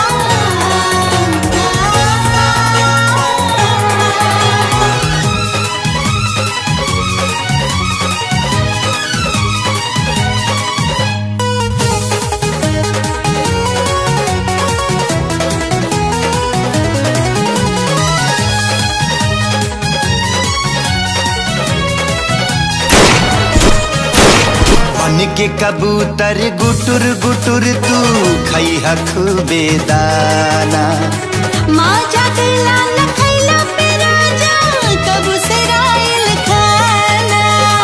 बन के कबूतर गुटुर गुटुर तू खई खूबे दाना माँ जागला न खैला पे राजा कब से रायल खाना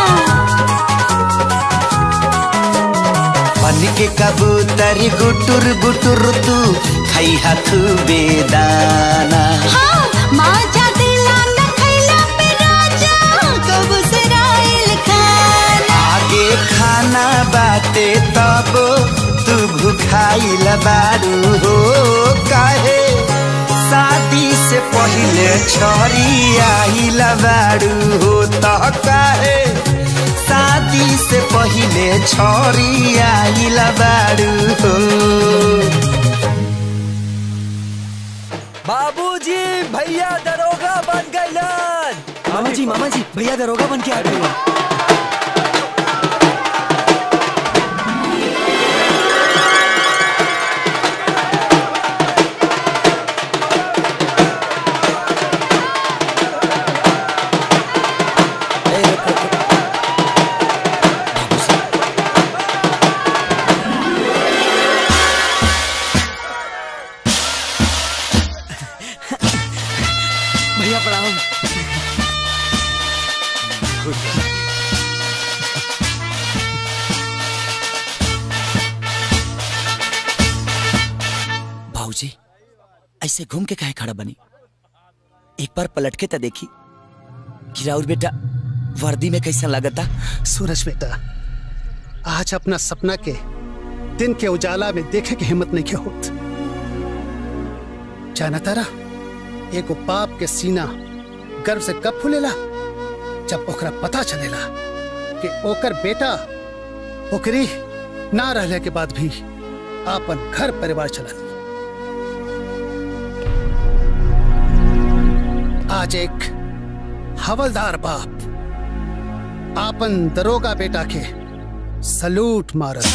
बन के कबूतर गुटुर गुटुर तू खई खूबे दाना हाँ माँ जागला न खैला खाइल बारू हो काहे शादी से पहले छोरी आइल बारू हो त काहे शादी से पहले छोरी आइल बारू हो बाबूजी भैया दरोगा बन गइलन मामा जी मामा जी भैया दरोगा बन के आ गए भैया प्रणाम भाऊजी ऐसे घूम के काहे खड़ा बनी एक बार पलट के तो देखी कि राउर बेटा वर्दी में कैसा लगता सूरज बेटा आज अपना सपना के दिन के उजाला में देखे के हिम्मत नहीं के होत जाना तारा एगो बाप के सीना गर्व से कब फूलेला जब ओकरा पता चलेला कि ओकर बेटा ओकरी ना रहले के बाद भी आपन घर परिवार चला आज एक हवलदार बाप आपन दरोगा बेटा के सलूट मारत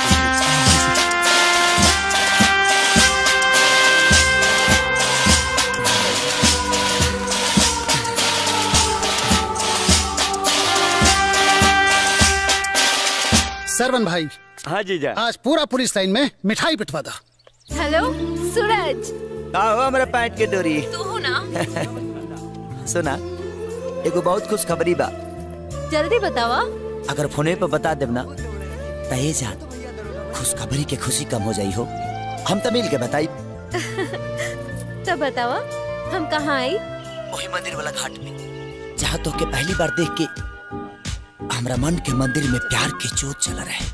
सरवन भाई हाँ जीजा आज पूरा पुलिस लाइन में मिठाई पिटवा दा हेलो सूरज आओ हमारा पैंट के डोरी तू हो ना सुना एगो बहुत खुश खबरी बा जल्दी बतावा अगर फोने पे बता देब ना तहे जान खुशखबरी के खुशी कम हो जाई हो हम तो मिल के बताई तब बतावा हम कहाँ आई वही मंदिर वाला घाट में जहाँ तो के पहली बार देख के हमरा मन के मंदिर में प्यार की जोत चल रहे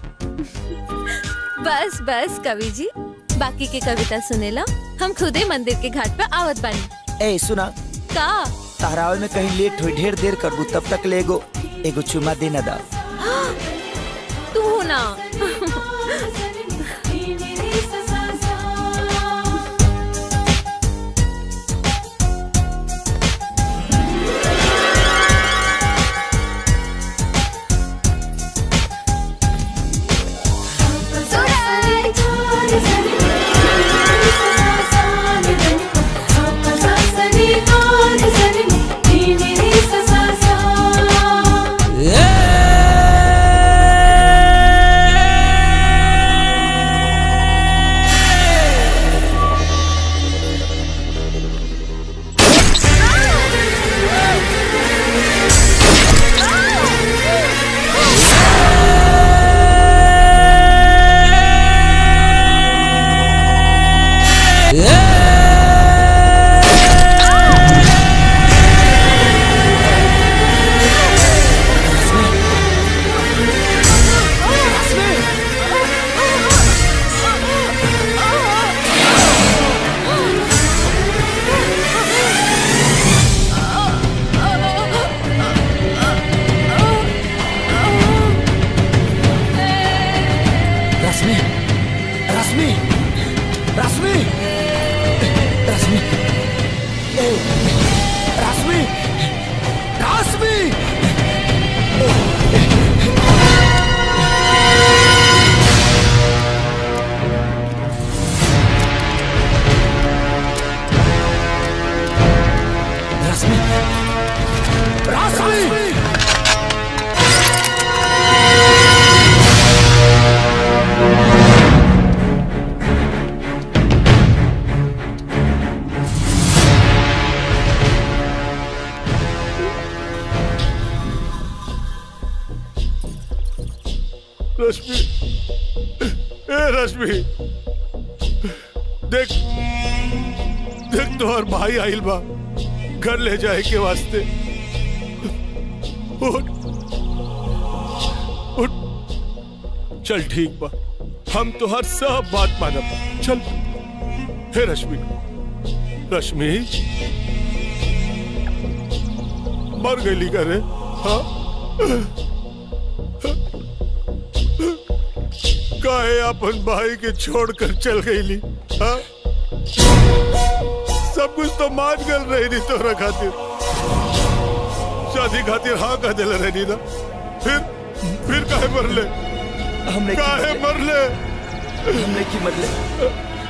बस बस कवि जी बाकी की कविता सुनेला हम खुदे मंदिर के घाट पे आवत बानी ए सुना का तारावल में कहीं लेट हुई ढेर देर करबू तब तक ले एगो एगो चुमा दे ना दा तू हो ना रश्मि रश्मि रश्मि रश्मि ए, रश्मि रश्मि रश्मि रश्मि रश्मि ए रश्मि देख देख तोहर भाई आइल बा घर ले जाए के वास्ते उठ उठ चल ठीक बा हम तो हर सब बात मानब चल हे रश्मि रश्मि मर गई करे हाँ काहे अपन भाई के छोड़कर चल गई हाँ सब कुछ तो मान गल रही नहीं तोरा खातिर शादी खातिर हाँ कह दिल रही ना फिर फिर काहे मरले हमने की काहे मरले हमने की मरले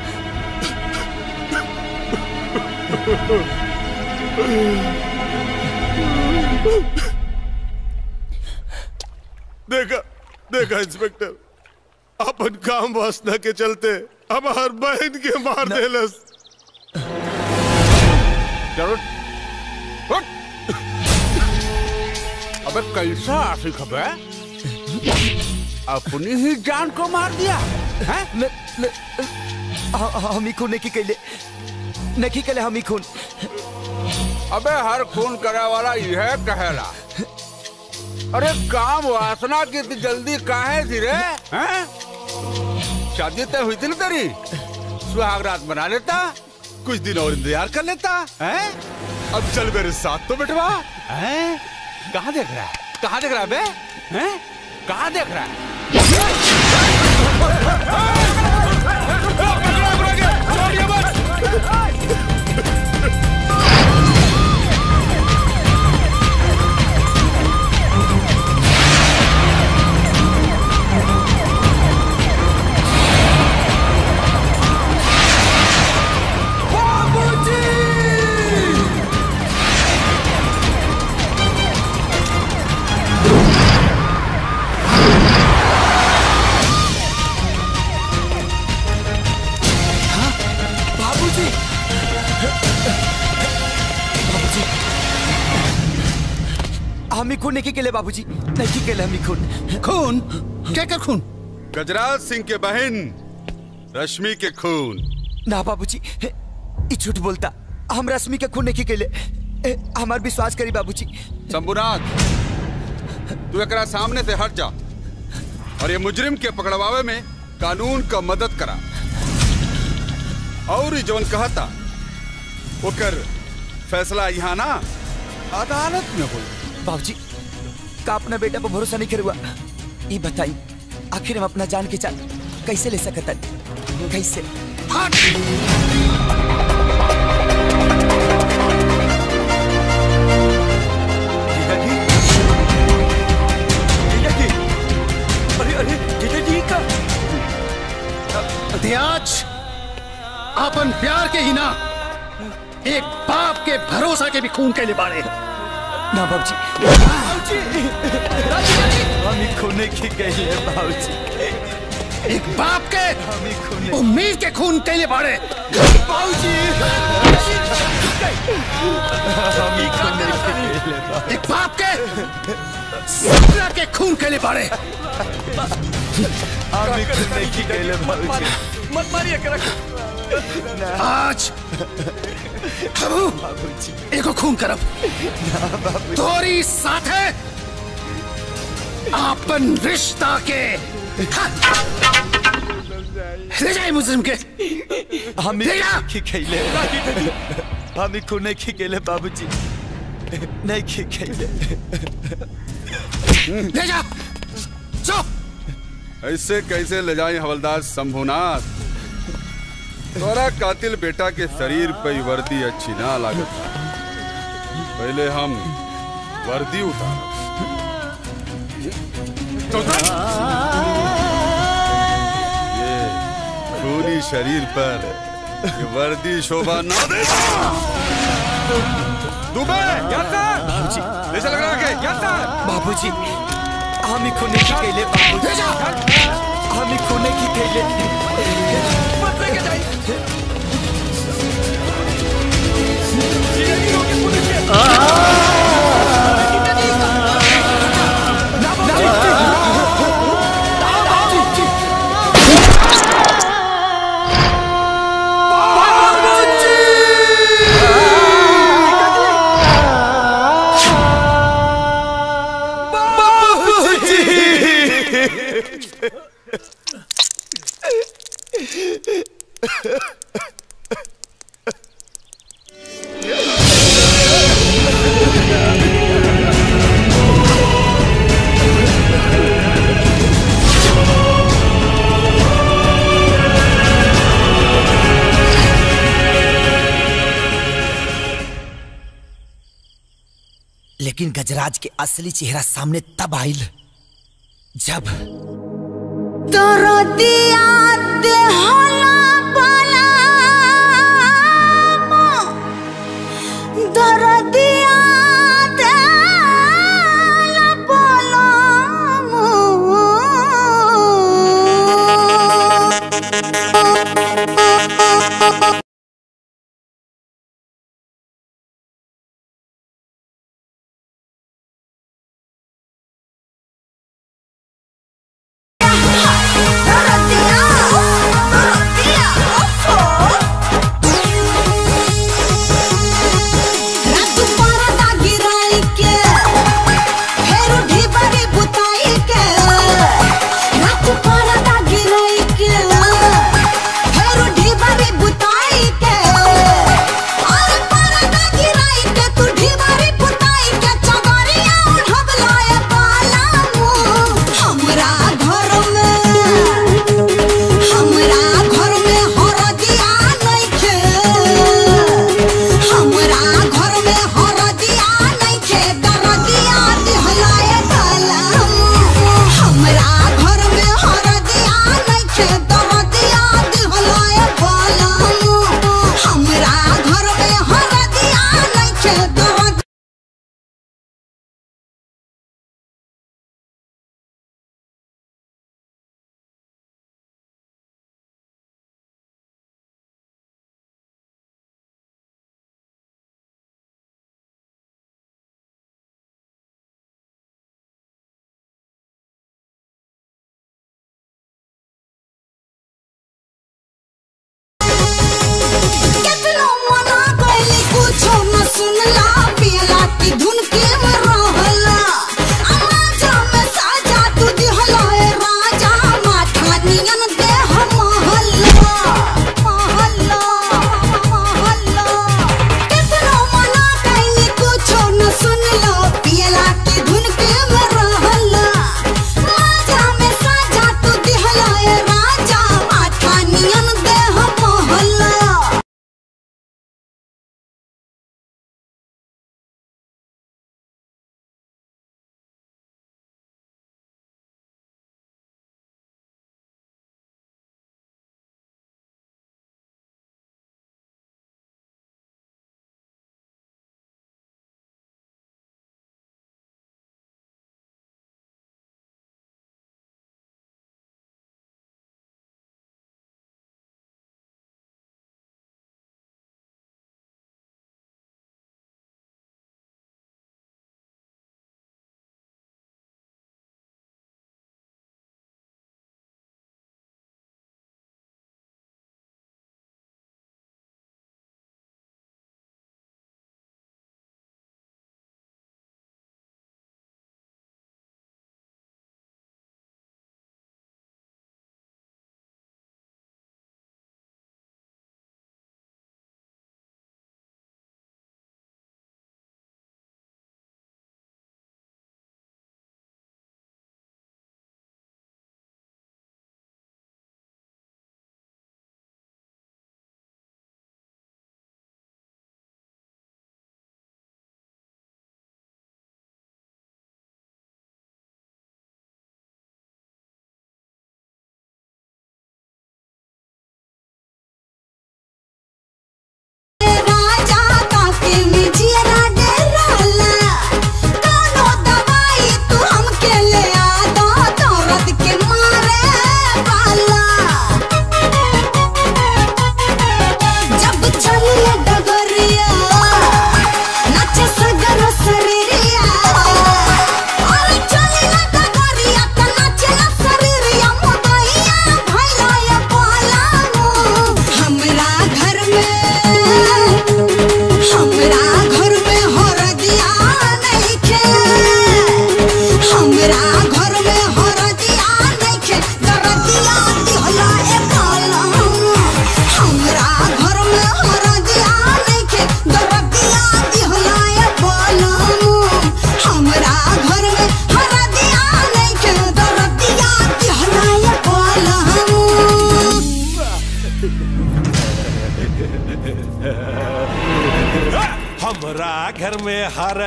देखा देखा इंस्पेक्टर अपन काम वासना के चलते हमार बहन के मार देलस चलो उठ। अबे कैसा आशिक है अपनी ही जान को मार दिया हैं? न, न, ह- ह- हम ही खून नहीं कैले नहीं कैले हम ही खून अबे हर खून करा वाला यह कहेला अरे काम वासना की इतनी जल्दी काहे थी रे हैं? शादी तय हुई थी ना तेरी सुहाग रात बना लेता कुछ दिन और इंतजार कर लेता हैं? अब चल मेरे साथ तो बिठवा हैं? कहाँ देख रहा है कहाँ देख रहा है बे हैं? कहाँ देख रहा है बाबूजी बाबूजी हम ही खून नहीं केले बाबूजी नहीं केले हम ही खून खून क्या कर खून गजराज सिंह के बहन रश्मि के खून ना बाबूजी ई झूठ बोलता हम रश्मि के खून नहीं केले ए, हमार विश्वास करी बाबूजी शंभुनाथ तू एकरा सामने से हट जा और ये मुजरिम के पकड़वावे में कानून का मदद करा और ई जवन कहता ओकर फैसला यहाँ ना अदालत में होई बाबूजी का अपना बेटा पर भरोसा नहीं करुआ ये बताई आखिर हम अपना जान के चाल कैसे ले सकता कैसे अरे अरे जीजा जी का त्याज अपन प्यार के ही ना एक बाप के भरोसा के भी खून के लिए बाड़े ना बाबूजी हम ही खून की गई है बाबूजी एक बाप के उम्मीद के खून के लिए बाड़े बाबूजी हम ही खून की गई है एक बाप के सपना के खून के लिए बाड़े हम ही खून की गई है बाबूजी मत मारिए करा आज हबू एको खून करब तोरी साथे आपन रिश्ता के ले जाए मुजरिम के हम ले जा ही खेले हम ही खून की गई है बाबूजी नहीं की खेले ले जा चो ऐसे कैसे ले जाए हवलदार शंभुनाथ तोरा कातिल बेटा के शरीर पे ही वर्दी अच्छी ना लागत पहले हम वर्दी उतार ये खूनी शरीर पर ये वर्दी शोभा ना दे दुबे बाबूजी ले चल लगा के बाबूजी हम ही खून की गई बाबूजी हम ही खून की गई लेकिन गजराज के असली चेहरा सामने तब आइल जब तोरो दिया देहला बाला तोरो दिया देहला बाला तोरो दिया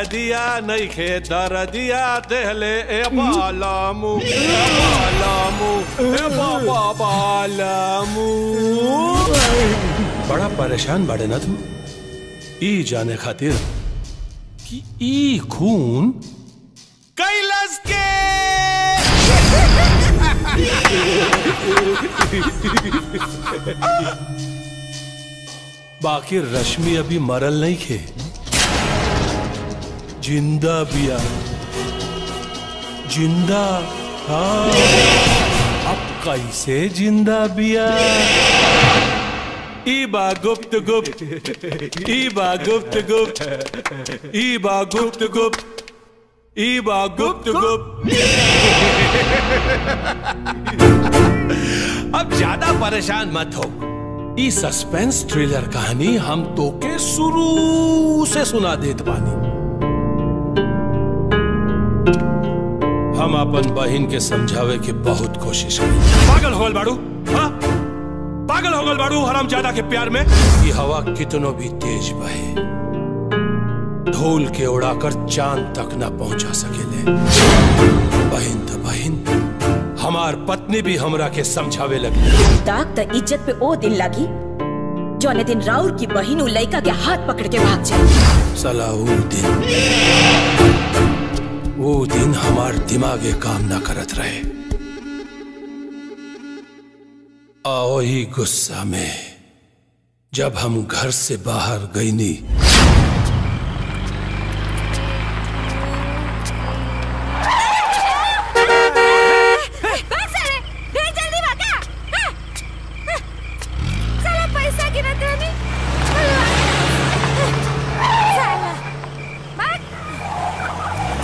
दिया नहीं खे दर दिया देहले ए बालामू ए बालामू ए बाबा बालामू बड़ा परेशान बड़े ना तू ई जाने खातिर कि ई खून कैलाश के बाकी रश्मि अभी मरल नहीं खे जिंदा बिया जिंदा हाँ अब कैसे जिंदा बिया ईबा गुप्त गुप्त ईबा गुप्त गुप्त ईबा गुप्त गुप्त ईबा गुप्त गुप्त अब ज्यादा परेशान मत हो ई सस्पेंस थ्रिलर कहानी हम तो के शुरू से सुना देत बानी हम अपन बहन के समझावे के बहुत कोशिश करी पागल हो गल बाड़ू हाँ? पागल हो गल बाड़ू हराम ज्यादा के प्यार में ये हवा कितनो भी तेज बहे धूल के उड़ाकर चांद तक ना पहुंचा सकेले बहन तो बहन हमार पत्नी भी हमरा के समझावे लगी दाग त इज्जत पे ओ दिन लागी जौने दिन राउर की बहिन उ लइका के हाथ पकड़ के भाग जाए सला वो दिन वो दिन हमार दिमागे काम ना करत रहे आओ ही गुस्सा में जब हम घर से बाहर गई नी भाग साले ढेर जल्दी भागा हाँ, हाँ, साला पैसा गिरत रहनी साला भाग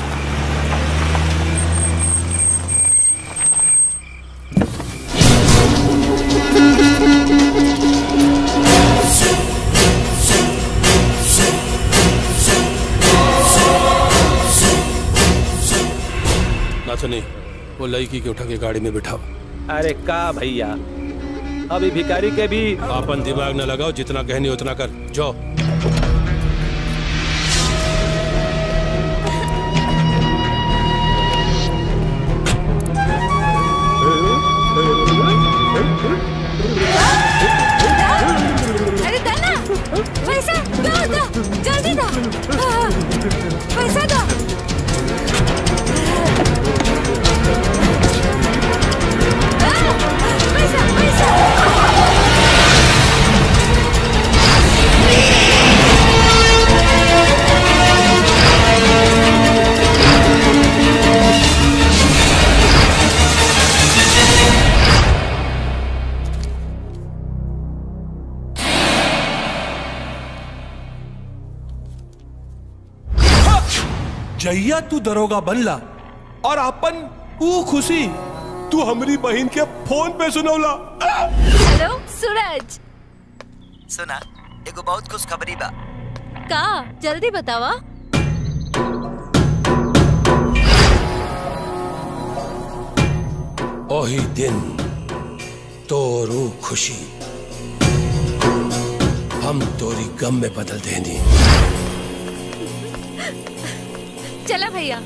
नाथनी वो लड़की के उठा के गाड़ी में बिठाओ अरे का भैया अभी भिखारी के भी अपन दिमाग न लगाओ जितना कहनी उतना कर जाओ अरे दन्ना पैसा दो दो जल्दी दो हाँ, पैसा दो हाँ, पैसा पैसा जैया तू दरोगा बनला और अपन ऊ खुशी तू हमारी बहन के फोन पे सुनौला हेलो सूरज सुना एगो बहुत खुश खबरी बा का जल्दी बतावा ओही दिन तोरू खुशी हम तोरी गम में बदल देनी चला भैया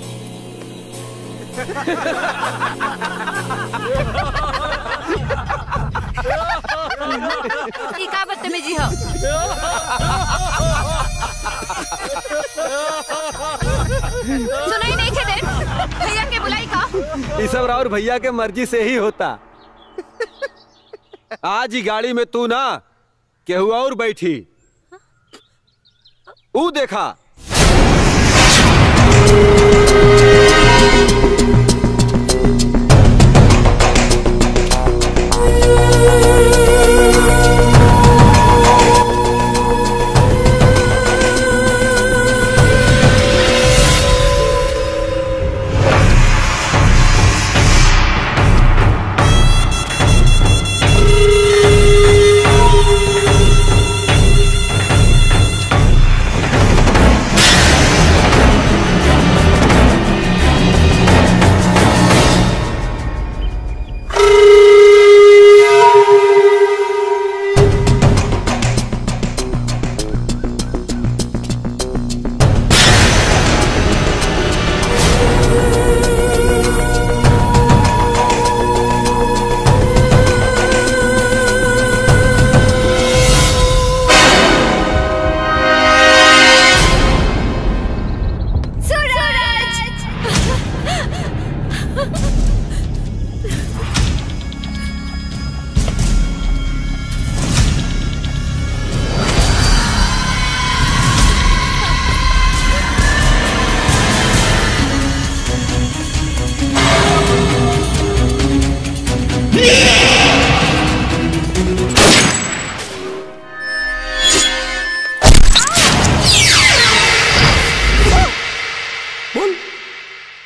ई का बदतमीजी हो सुनाई नहीं खे दे भैया के बुलाई का ये सब राउर भैया के मर्जी से ही होता आज ही गाड़ी में तू ना केहू और बैठी ऊ देखा हाँ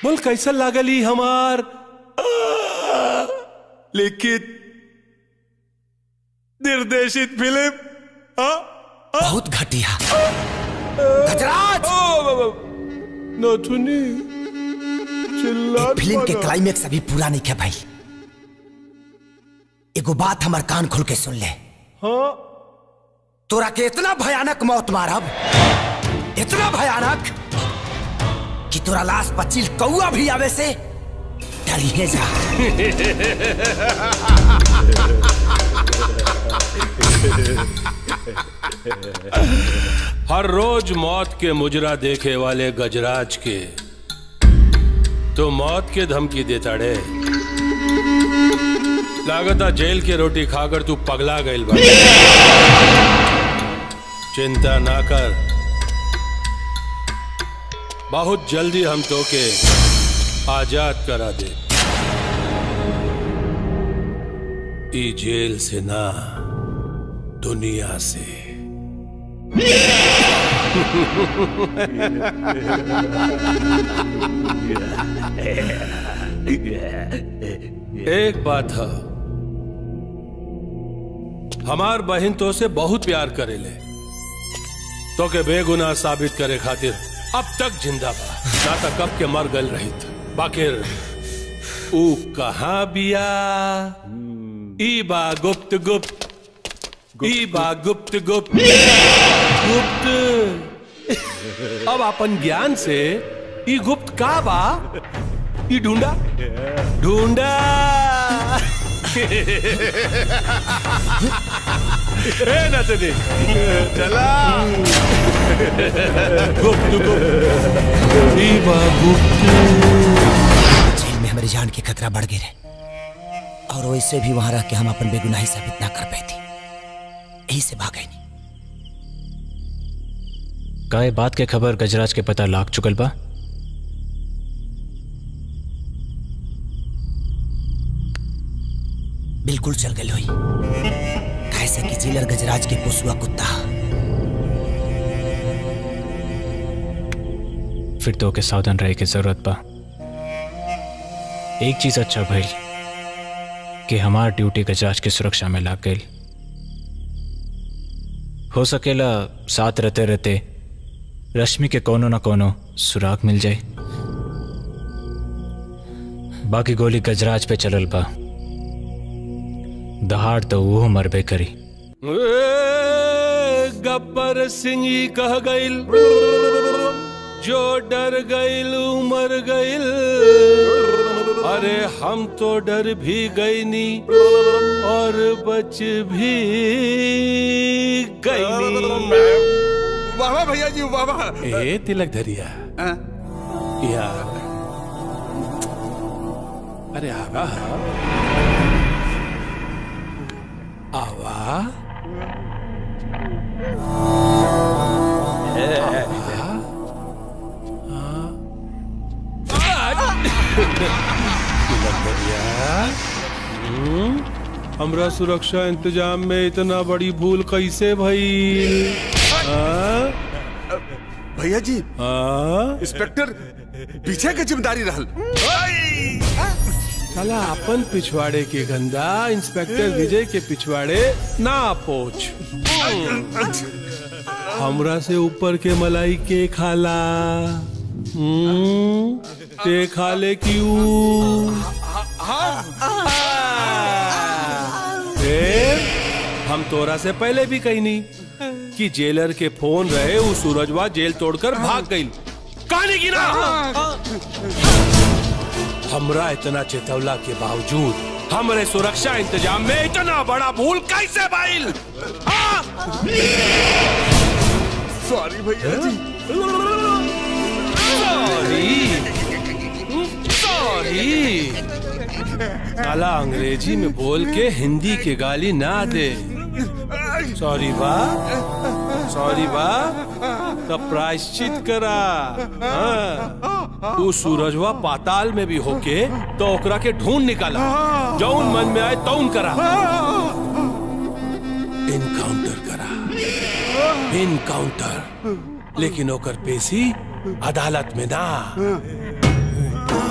बोल कैसा लागली हमार आ, लिखित निर्देशित फिल्म बहुत घटिया गजराज नथुनी चिल्ला फिल्म के क्लाइमेक्स अभी पूरा नहीं किया भाई एगो बात हमार कान खोल के सुन ले हाँ तोरा के इतना भयानक मौत मारब इतना भयानक कि तोरा लाश पचिल कौआ भी आवे से डरिए जा हर रोज मौत के मुजरा देखे वाले गजराज के तो मौत के धमकी देता रे लागता जेल के रोटी खाकर तू पगला गईल बा चिंता ना कर बहुत जल्दी हम तो के आजाद करा दे ई जेल से ना दुनिया से एक बात है हमार बहन तो से बहुत प्यार करेले तो के बेगुनाह साबित करे खातिर अब तक जिंदा बा ना तक कब के मर गल रही बाकिर ऊ कहाँ बिया ई बा गुप्त गुप्त ई बा गुप्त गुप्त गुप्त अब अपन ज्ञान से ई गुप्त का बा ई ढूंढा ढूंढा ए नतनी चला गुप्त गुप्त ई बा गुप्त जेल में हमारी जान की खतरा बढ़ गई रहे और वैसे भी वहां रह के हम अपन बेगुनाही साबित ना कर पाई थी यही से भाग गई का ये बात के खबर गजराज के पता लाग चुकल बा बिल्कुल चल गई हुई कैसे कि जिलर गजराज के पोसुआ कुत्ता फिर तो के सावधान रहे की जरूरत बा एक चीज अच्छा भइल कि हमार ड्यूटी गजराज की सुरक्षा में लाग गई हो सकेला साथ रहते रहते रश्मि के कोनो ना कोनो सुराग मिल जाए बाकी गोली गजराज पे चलल बा दहाड़ तो वो मरबे करी ए, गब्बर सिंह ही कह गईल जो डर गईल मर गईल अरे हम तो डर भी गई नी और बच भी गई वाह वाह भैया जी वाह वाह ए तिलक धरिया या अरे आवा आवा तिलक धरिया हम्म, हमरा सुरक्षा इंतजाम में इतना बड़ी भूल कैसे भई हाँ? भैया जी हाँ? इंस्पेक्टर पीछे के जिम्मेदारी रहल साला अपन पिछवाड़े के गंदा इंस्पेक्टर विजय के पिछवाड़े ना पोछ हमरा से ऊपर के मलाई के खाला हम्म, ते खाले क्यों फिर हम तोरा से पहले भी कही नहीं कि जेलर के फोन रहे वो सूरजवा जेल तोड़कर भाग गई कहानी की ना हमरा इतना चेतवला के बावजूद हमरे सुरक्षा इंतजाम में इतना बड़ा भूल कैसे बाइल सॉरी भैया जी सॉरी सॉरी साला अंग्रेजी में बोल के हिंदी के गाली ना दे सॉरी बा सॉरी बा तब प्रायश्चित करा हाँ। तू सूरजवा पाताल में भी होके तो ओकरा के ढूंढ निकाला जौन मन में आए तौन करा इनकाउंटर करा इनकाउंटर लेकिन ओकर पेशी अदालत में ना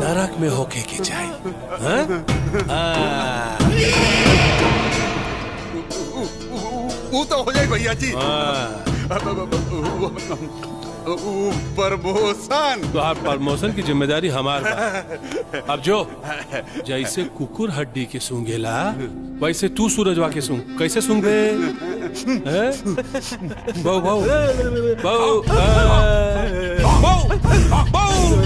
नरक में होके के चाहिए हाँ? हाँ। वो तो हो जाए भैया जी प्रमोशन तो प्रमोशन की जिम्मेदारी हमार बा। अब जो जैसे कुकुर हड्डी के सूंघेला वैसे तू सूरजवा के सूंघ कैसे सूंघे हैं? बहु बहु बहु आ, बहु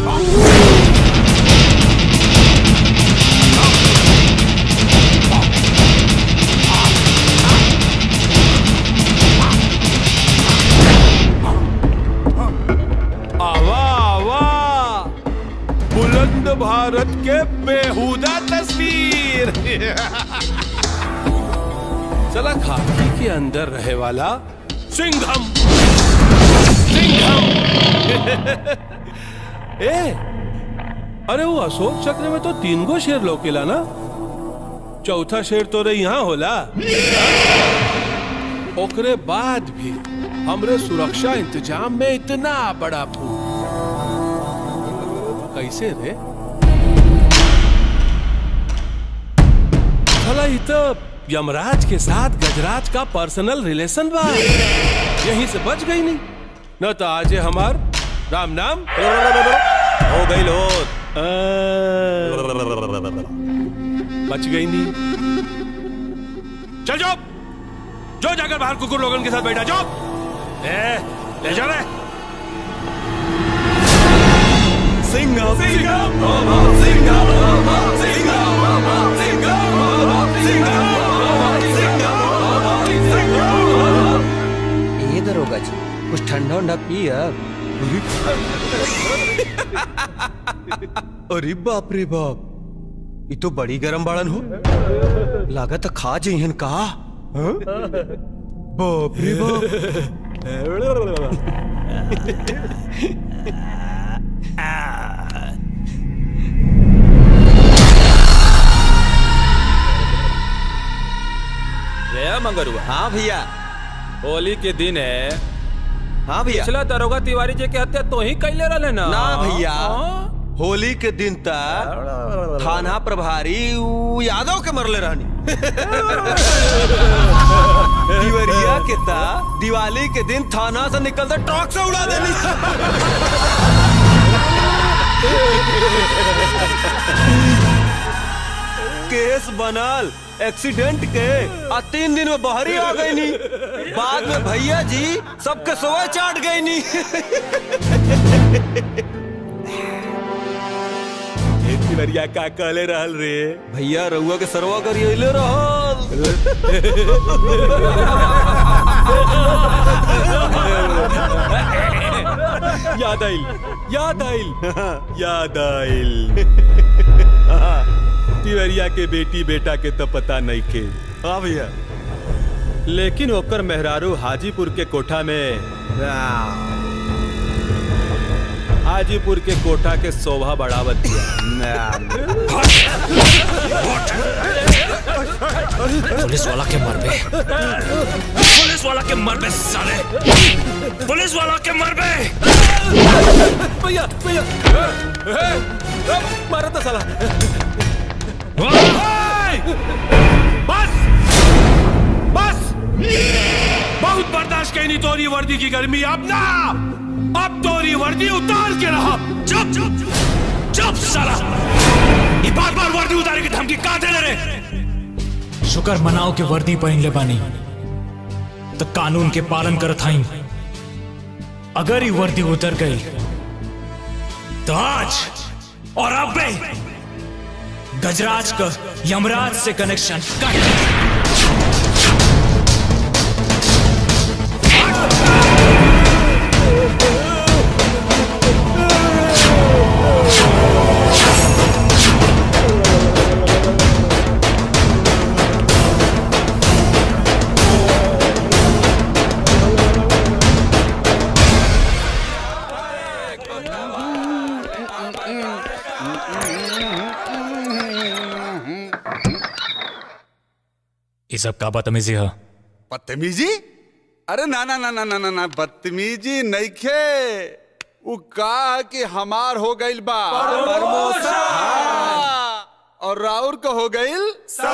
आवा आवा बुलंद भारत के बेहुदा तस्वीर चला खाकी के अंदर रहे वाला सिंघम सिंघम ए अरे वो अशोक चक्र में तो तीन गो शेर लौकेला ना चौथा शेर तो रे यहाँ होला ओकरे बाद भी हमरे सुरक्षा इंतजाम में इतना बड़ा फूल कैसे रे भला ई तो यमराज के साथ गजराज का पर्सनल रिलेशन बा यहीं से बच गई नहीं न तो आज हमार राम नाम हो गई लो बच गई नहीं चल जाओ जो जाकर बाहर कुकुर लोगन के साथ बैठा जाओ ए, ले जा रे सिंघम सिंघम सिंघम सिंघम ये दरोगा जी कुछ ठंडा उंडा पी अब अरे बाप रे बाप ये तो बड़ी गरम बाड़न हो लागत खा जइहन का हाँ? बाप रे जया मंगरुआ हाँ भैया होली के दिन है हाँ भैया पिछला दरोगा तिवारी जी के हत्या तो ही कैले रहे ना ना भैया हाँ? होली के दिन तक थाना प्रभारी उ यादव के मरले रहनी दिवरिया के ता दिवाली के दिन थाना से निकलते ट्रक से उड़ा देनी केस बनल एक्सीडेंट के आ तीन दिन में बहरी आ गई नी बाद में भैया जी सबके सोए चाट गई नी तिवरिया का कहले रहल रे भैया रउआ के सरवा करिए याद आइल याद आइल याद आइल तिवरिया के बेटी बेटा के तो पता नहीं के हाँ भैया लेकिन ओकर मेहरारू हाजीपुर के कोठा में हाजीपुर के कोठा के शोभा बढ़ावत पुलिस वाला के मर बे पुलिस वाला के मर बे साले पुलिस वाला के मर बे भैया भैया मारा था साला बस बस बहुत बर्दाश्त कहीं नहीं तोरी वर्दी की गर्मी अब ना अब तोरी वर्दी उतार के रहा चुप चुप चुप साला ये बार बार वर्दी उतारे की धमकी का दे रे शुक्र मनाओ के वर्दी पहन ले बानी तो कानून के पालन करत हई अगर ये वर्दी उतर गई तो आज और अब भी गजराज का यमराज से कनेक्शन कट ये सब का बदतमीजी है बदतमीजी अरे ना ना ना ना ना ना ना बदतमीजी नहीं खे वो का कि हमार हो गइल बा प्रमोशन। हाँ। और राउर का हो गइल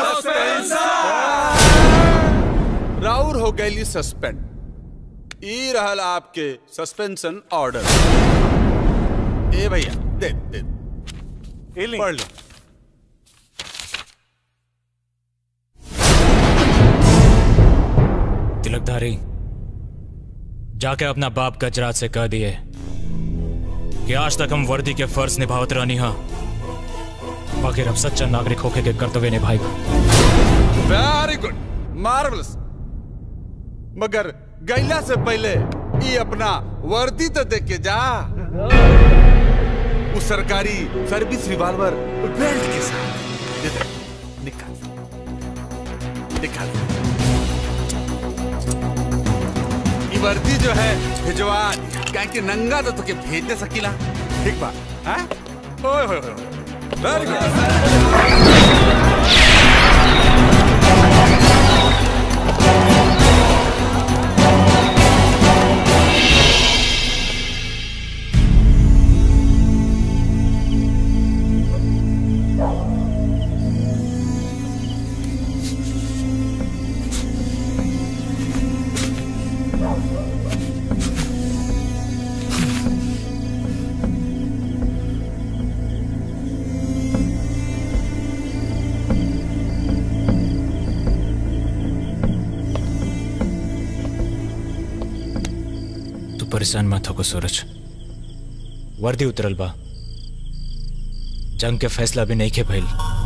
राउर हो गइली सस्पेंड ई रहल आपके सस्पेंशन ऑर्डर ए भैया दे दे पढ़ ले तिलकधारी जाके अपना बाप गजराज से कह दिए कि आज तक हम वर्दी के फर्ज निभावत रहनी हा मगर अब सच्चा नागरिक होके के कर्तव्य निभाएगा वेरी गुड मार्वलस मगर गैला से पहले ये अपना वर्दी तो देख के जा उस सरकारी सर्विस रिवॉल्वर बेल्ट के साथ ये देख, निकाल निकाल ये वर्दी जो है भिजवा कहीं कि नंगा तो तुके भेज दे सकीला ठीक बा हैं ओए होए होए वेरी तू परेशान मत हो सूरज वर्दी उतरल बा जंग के फैसला भी नहीं के भइल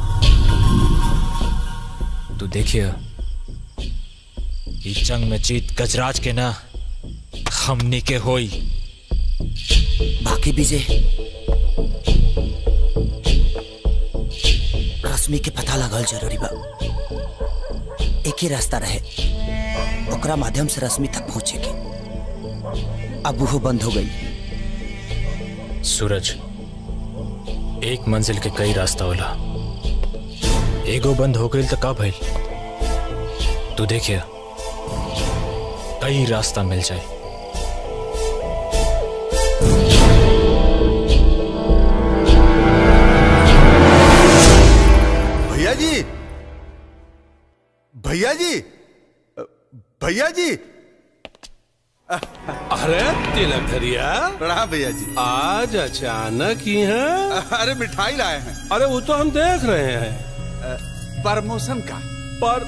तू देखिए ई जंग में जीत गजराज के ना हमनी के होई बाकी विजय रश्मि के पता लगल जरूरी बा एक ही रास्ता रहे ओकरा माध्यम से रश्मि तक पहुंचे के अब वो बंद हो गई सूरज एक मंजिल के कई रास्ता होला एगो बंद हो गई तो का भइल तू देखिए कई रास्ता मिल जाए भैया जी भैया जी भैया जी अरे तिलक धरिया प्रणाम भैया जी आज अचानक ही है अरे मिठाई लाए हैं अरे वो तो हम देख रहे हैं प्रमोशन का पर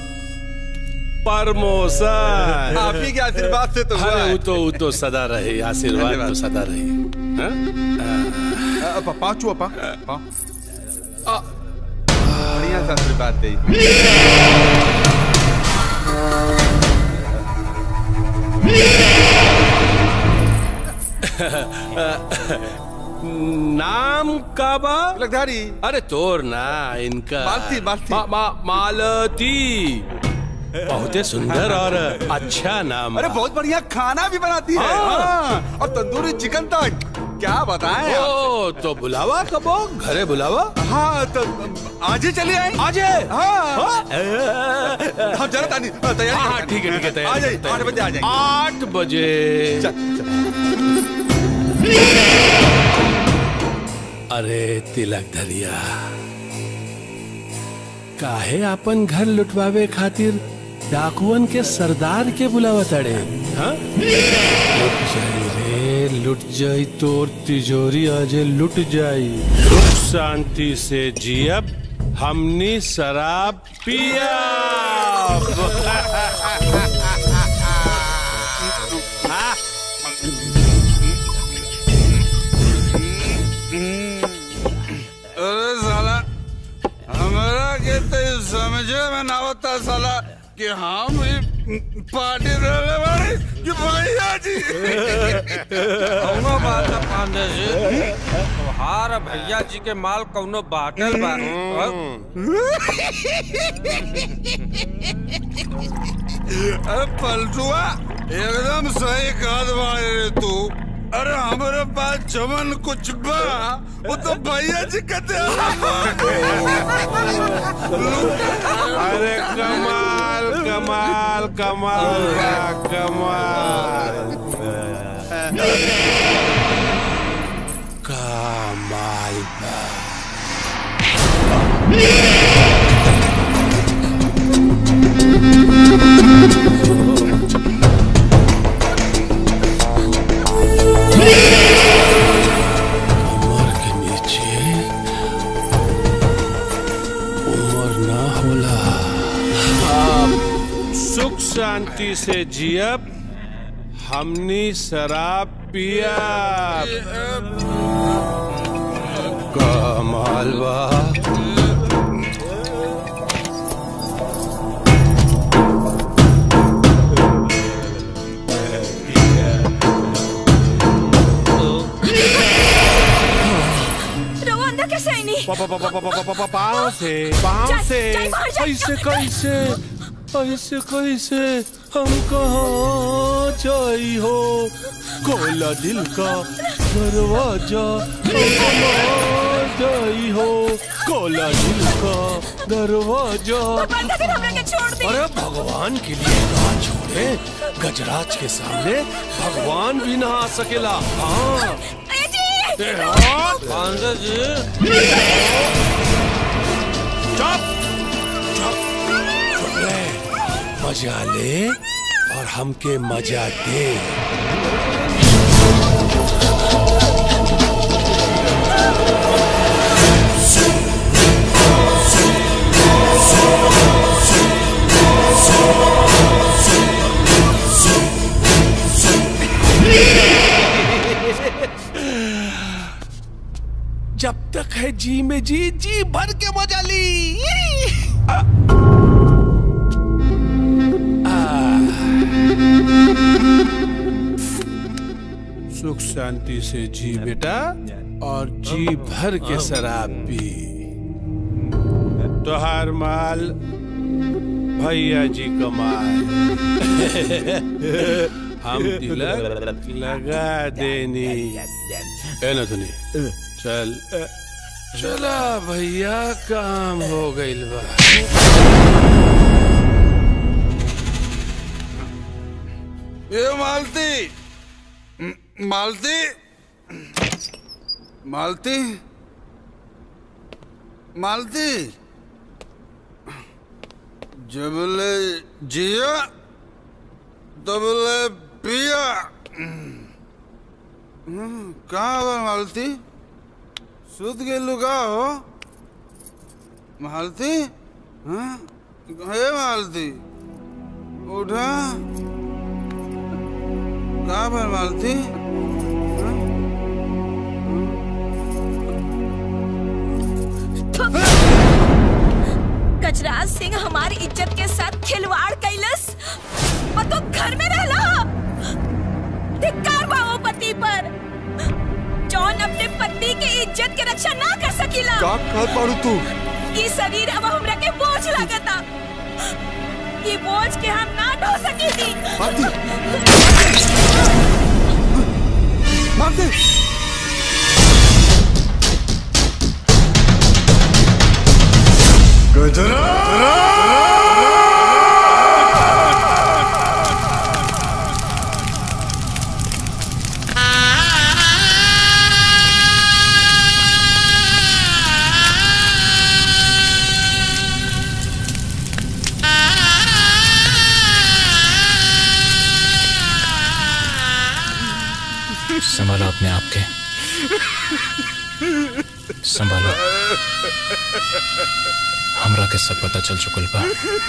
प्रमोशन आप ही के आशीर्वाद से तो हुआ अरे है। वो तो वो तो सदा रहे आशीर्वाद तो धन्यवाद। सदा रहे हाँ? पाँच चुआ पा पा बढ़िया सा आशीर्वाद दे नाम का बा तिलकधारी अरे तोर ना इनका मालती, मालती। मा, मा, मालती बहुते सुंदर और अच्छा नाम अरे बा। बहुत बढ़िया खाना भी बनाती है हाँ। हाँ, और तंदूरी चिकन तक क्या बताएं आप? ओ तो बुलावा कबो घरे बुलावा हाँ तो आज ही चलिए आए आज हाँ हम जरा तानी तैयारी हाँ करते हैं। ठीक है ठीक है तैयारी आ जाइए करते हैं। आठ बजे आ जाइए आठ बजे अरे तिलक धरिया काहे अपन घर लुटवावे खातिर डाकुअन के सरदार के बुलावा तड़े हाँ? लुट जाई रे लुट जाई तोर तिजोरी आजे लुट जाई सुख शांति से जियब हमनी शराब पिया अरे साला हमारा के तो ये समझे में ना होता साला कि हम भी पार्टी रहने वाले कि भैया जी कौनो बात ना पांडे जी तोहार भैया जी के माल कौनो बाटल बा अरे पलटुआ एकदम सही कहत बाड़े रे तू अरे हमारे पास जमन कुछ बा वो तो भैया जी कहते अरे कमाल कमाल कमाल बा, कमाल शांति से जियब हमनी शराब पिया कमाल बा रवा अंदर कैसे आई नहीं पा- पा- पा- पा- पा- पा- पा- पा- पाँव से पाँव जा- से जा बाहर जा। ऐसे कैसे ऐसे कैसे हम कहाँ जाई हो कोला दिल का दरवाजा हम कहाँ जाई हो कोला दिल का दरवाजा अरे भगवान के लिए कहा छोड़े गजराज के सामने भगवान भी ना आ सकेला हाँ ए, हाँ, पांडे जी चुप चुप चुप ले मजा ले और हमके मजा दे जब तक है जी में जी जी भर के मजा ली आ, आ। सुख शांति से जी बेटा और जी भर के शराब पी तोहार माल भैया जी कमाल हम तिलक लगा देनी है ना सुनी चल चला भैया काम हो गइल बा ये मालती म- मालती मालती मालती जबले जिया तबले पिया हम्म, कहाँ बा मालती सुत के लुका हो मालती हाँ हे मालती उठा कहाँ पर मालती गजराज सिंह हमारी इज्जत के साथ खिलवाड़ कैलस और तो घर में रहला धिक्कार बा वो पति पर जौन अपने पति के इज्जत के रक्षा ना कर सकीला का कर पाड़ू तू ई शरीर अब हमरा के बोझ लगता ई बोझ के हम ना ढो सकीली मालती संभालो अपने आप के संभालो हमरा के सब पता चल चुकल बा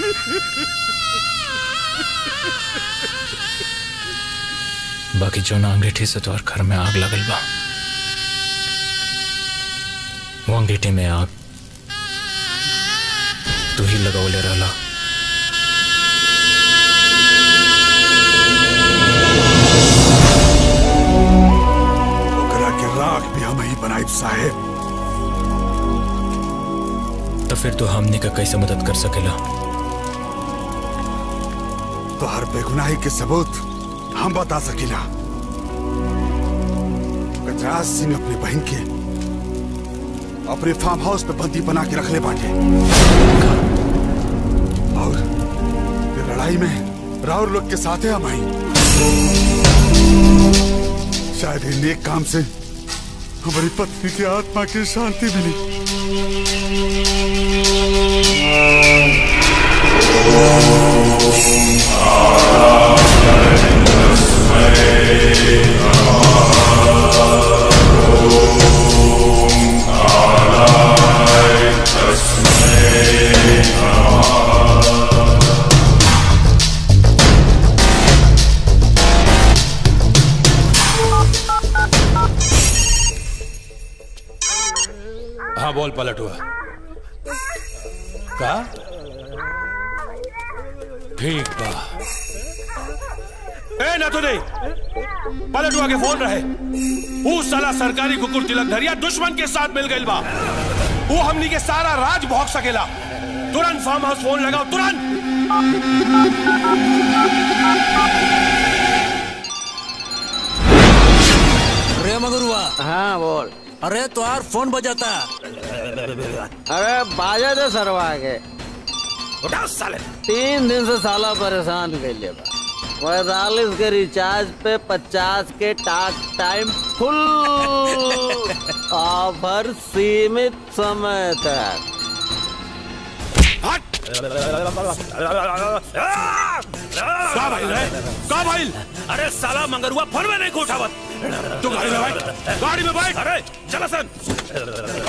बाकी जो ना अंगीठी से तोहर घर में आग लगल बा वो अंगीठी में आग तू ही लगौले रहला ओकरा के राख भी हम ही बनाई साहेब तो फिर तू हमनी का कैसे मदद कर सकेला तो हर बेगुनाही के सबूत हम बता सकीला गजराज सिंह अपनी बहन के अपने फार्म हाउस पे बंदी बना के रख ले बाटे और ये लड़ाई में राउर लोग के साथ है हम आई शायद इन नेक काम से हमारी पत्नी की आत्मा की शांति मिली हाँ बोल पलटुआ का ठीक बा ए ना तो नहीं पलटुआ के फोन रहे वो साला सरकारी कुकुर तिलक धरिया दुश्मन के साथ मिल गई बा वो हमनी के सारा राज भोग सकेला तुरंत फार्म हाउस फोन लगाओ तुरंत अरे मगरुआ हाँ बोल अरे तुम्हार फोन बजाता अरे बाजा दे सरवा के उठा साले तीन दिन से साला परेशान कर ले बा पैतालीस के रिचार्ज पे पचास के टाक टाइम फुल ऑफर सीमित समय तक का भाई रे का भाई अरे साला मंगरुआ फोन में नहीं को उठावत तू गाड़ी में बैठ गाड़ी में बैठ अरे चला सन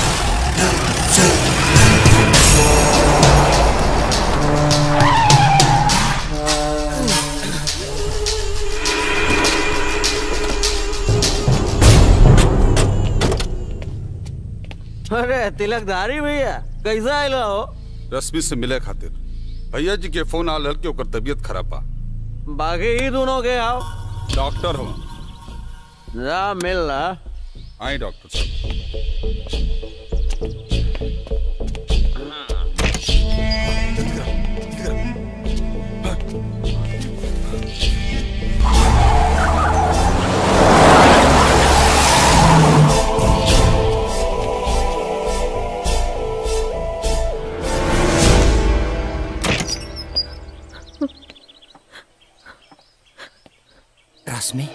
अरे तिलकधारी भैया कैसा आयल हो रश्मि से मिले खातिर भैया जी के फोन आल हल के ओकर तबीयत खराब बा बाकी ही दोनों के आओ डॉक्टर हो जा मिल रहा आई डॉक्टर साहब रश्मि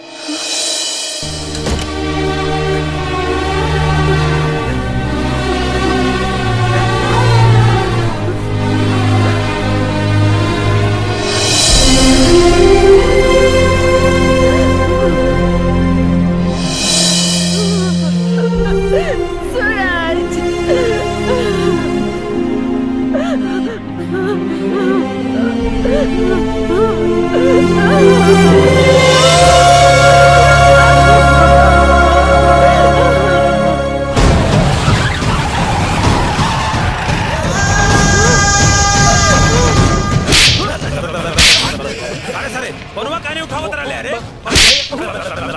अरे सारे फोनवा काने उठावत रहा ले अरे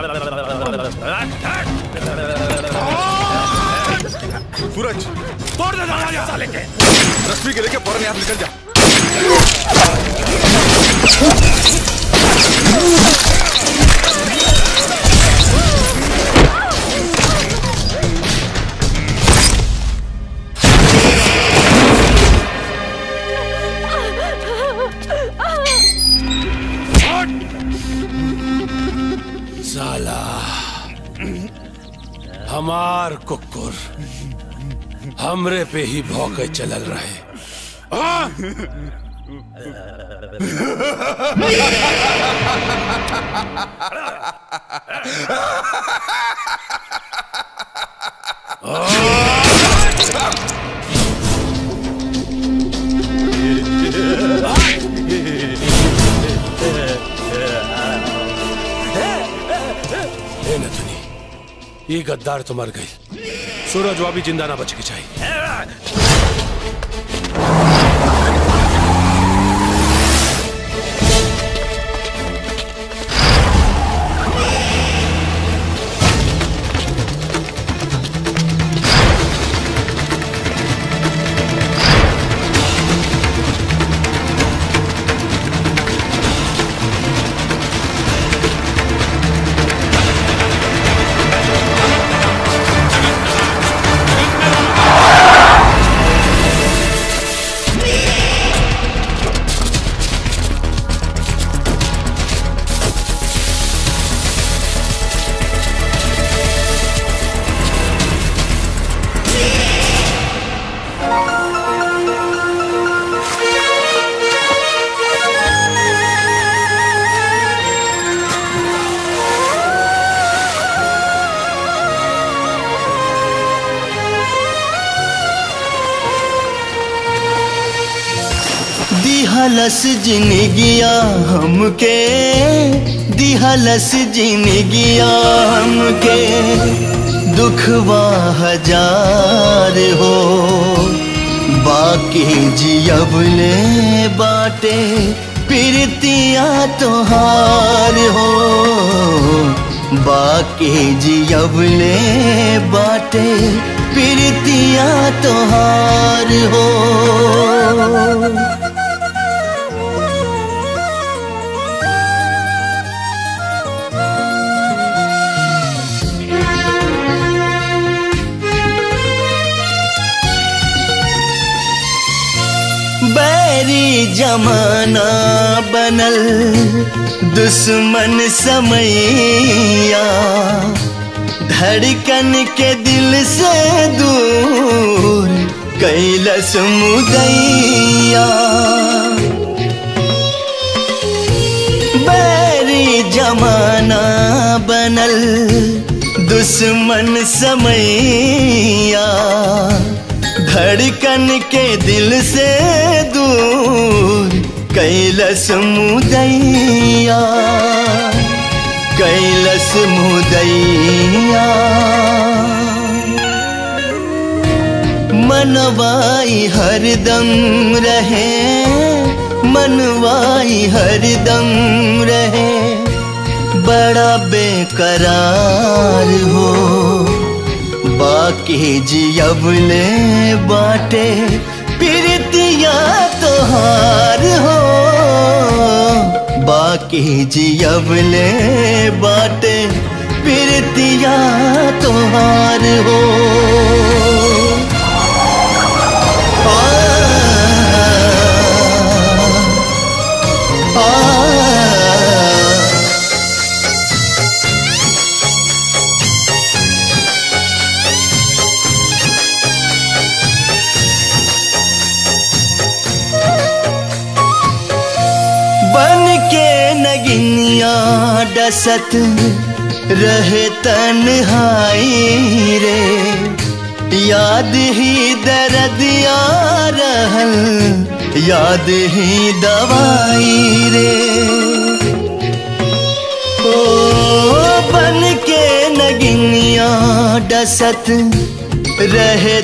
सूरज तोड़ दे दरवाजा साले के रश्मि के लेके फौरन यहाँ से निकल जा साला हमार कुकुर हमरे पे ही भौके चलल रहे हाँ? ए नथुनी ये गद्दार तो मर गई सूरज वाबी जिंदा ना बच के चाहिए दिहलस जिनगिया हमके दिहलस जिनगिया हमके दुखवा हजार हो बाकी जियबले बाटे प्रीतिया तोहार हो बाकी जियबले बाटे प्रीतिया तोहार हो बैरी जमाना बनल दुश्मन समैया धड़कन के दिल से दूर कैलस मुदैया बैरी जमाना बनल दुश्मन समैया धड़कन के दिल से दूर कैलस मुदैया कैलस मुदैया मनवाई हरदम रहे मनवाई हरदम रहे बड़ा बेकरार हो बाकी जियबले बाटे प्रीतिया तोहार हो बाकी जियबले बाटे प्रीतिया तोहार हो आ, आ, बन के नगिनिया डसत रहे तन्हाई रे याद ही दर्द या रहल याद ही दवाई रे ओ बन के नगिनिया डसत रहे